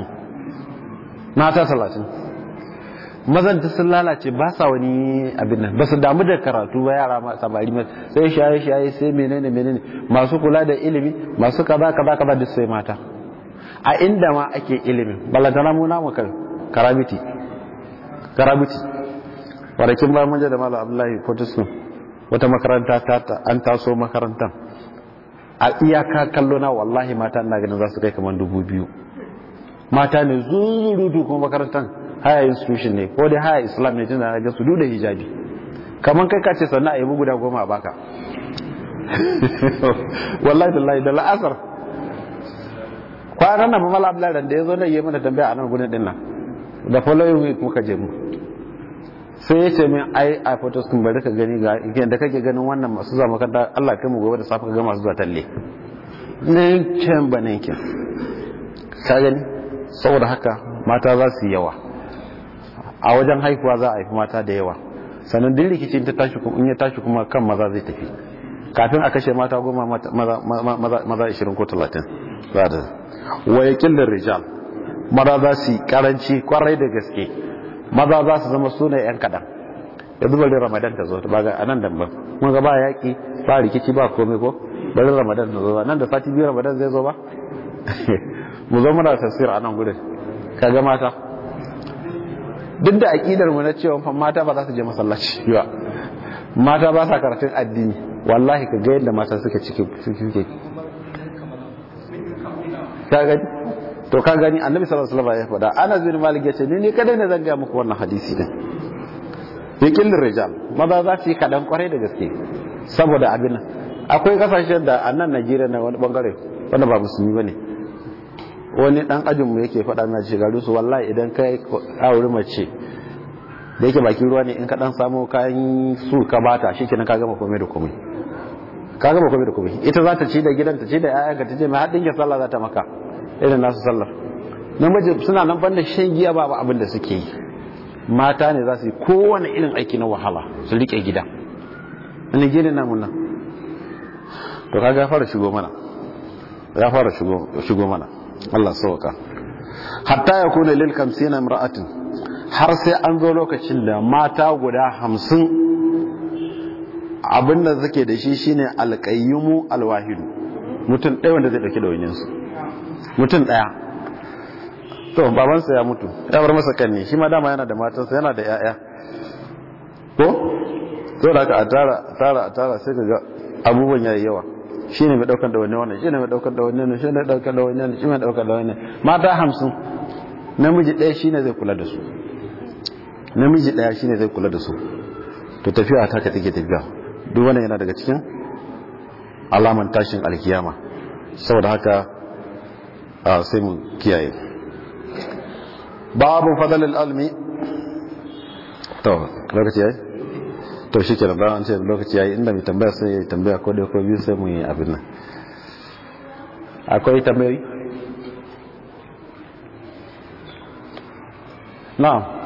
mata talatin mazan ta sun lalace ba sa wani abin nan ba su damu da karatu ba yara ma samari ma sai shaye shaye sai menene menene masu kula da ilimi masu kaza kaza kaza duk sai mata a inda ma ake ilimin balantana mu namu kan karamiti karamiti warakin bayan manja da malam abdullahi fortiskum wata makaranta ta an taso makarantar a iyaka kallo na wallahi mata ina ganin za su kai kamar dubu biyu mata ne zuzurudu kuma makarantar haya institution ne ko dai haya islam ne tunda ga su da hijabi kaman kai kace sannan a yi guda goma a baka wallahi billahi da la'asar kwanan nan mamala abdullahi da ya zo da yi mana tambaya a nan gudun din nan da following week muka je mu sai ya ce min ai a photos kun bari ka gani ga da kake ganin wannan masu zuwa makaranta Allah kai mu gobe da safe ka ga masu zuwa talle ne can banin kin ka gani saboda haka mata za su yi yawa a wajen haihuwa za a haifi mata da yawa sannan duk rikicin ta tashi in ya tashi kuma kan maza zai tafi kafin a kashe mata goma maza ishirin ko talatin za da wayakin da rijal maza za su yi karanci kwarai da gaske maza za su zama suna yan kadan ya zuba da ramadan ta zo ba ga anan da ba mun ga ba yaki ba rikici ba komai ko bari ramadan ta zo nan da sati biyu ramadan zai zo ba mu zo muna tafsir a nan gudun kaga mata duk da aƙidar mu na cewa fa mata ba za su je masallaci ba mata ba sa karatun addini wallahi ka ga yadda mata suka cike suke ka gani to ka gani annabi sallallahu alaihi wasallam ya faɗa ana bin malik ya ce ni ne kadai ne zan ga muku wannan hadisi din yakin rijal maza za su yi kadan kwarai da gaske saboda abin nan akwai kasashen da a nan Najeriya na wani bangare wanda ba musulmi bane wani dan ajin mu yake faɗa mai shigaru su wallahi idan kai aure mace da yake bakin ruwa ne in ka dan samu kayan su ka bata shikenan ka gama komai da komai ka gama komai da komai ita za ta ci da gidan ta ci da ƴaƴanka ta ce mai haɗin ya sallah za ta maka irin nasu sallar namiji suna nan banda shan giya ba abin da suke yi mata ne za su yi kowane irin aiki na wahala su rike gida wani gini namun nan to kaga ya fara shigo mana ya fara shigo mana Allah sauka hatta ya kuna lil kamsina imra'atin har sai an zo lokacin da mata guda hamsin abinda suke da shi shine alqayyimu alwahidu mutum ɗaya wanda zai ɗauki da su mutum ɗaya to babansa ya mutu ya bar masa kanne shi ma dama yana da matansa yana da 'ya'ya ko to da aka a tara tara a tara sai ga abubuwan yayi yawa shine mai daukar da wani wannan shine mai daukar da wani wannan shine mai daukar da wani wannan shine mai daukar da wani mata 50 namiji ɗaya shine zai kula da su namiji ɗaya shine zai kula da su to tafiya ta ka take tafiya duk wannan yana daga cikin alaman tashin alkiyama saboda haka sai mu kiyaye babu fadalil almi to lokaci yayi to shi kenan ba an ce lokaci yayi inda mai tambaya sai ya tambaya ko da ko biyu sai mu yi abin nan akwai tambayoyi na'am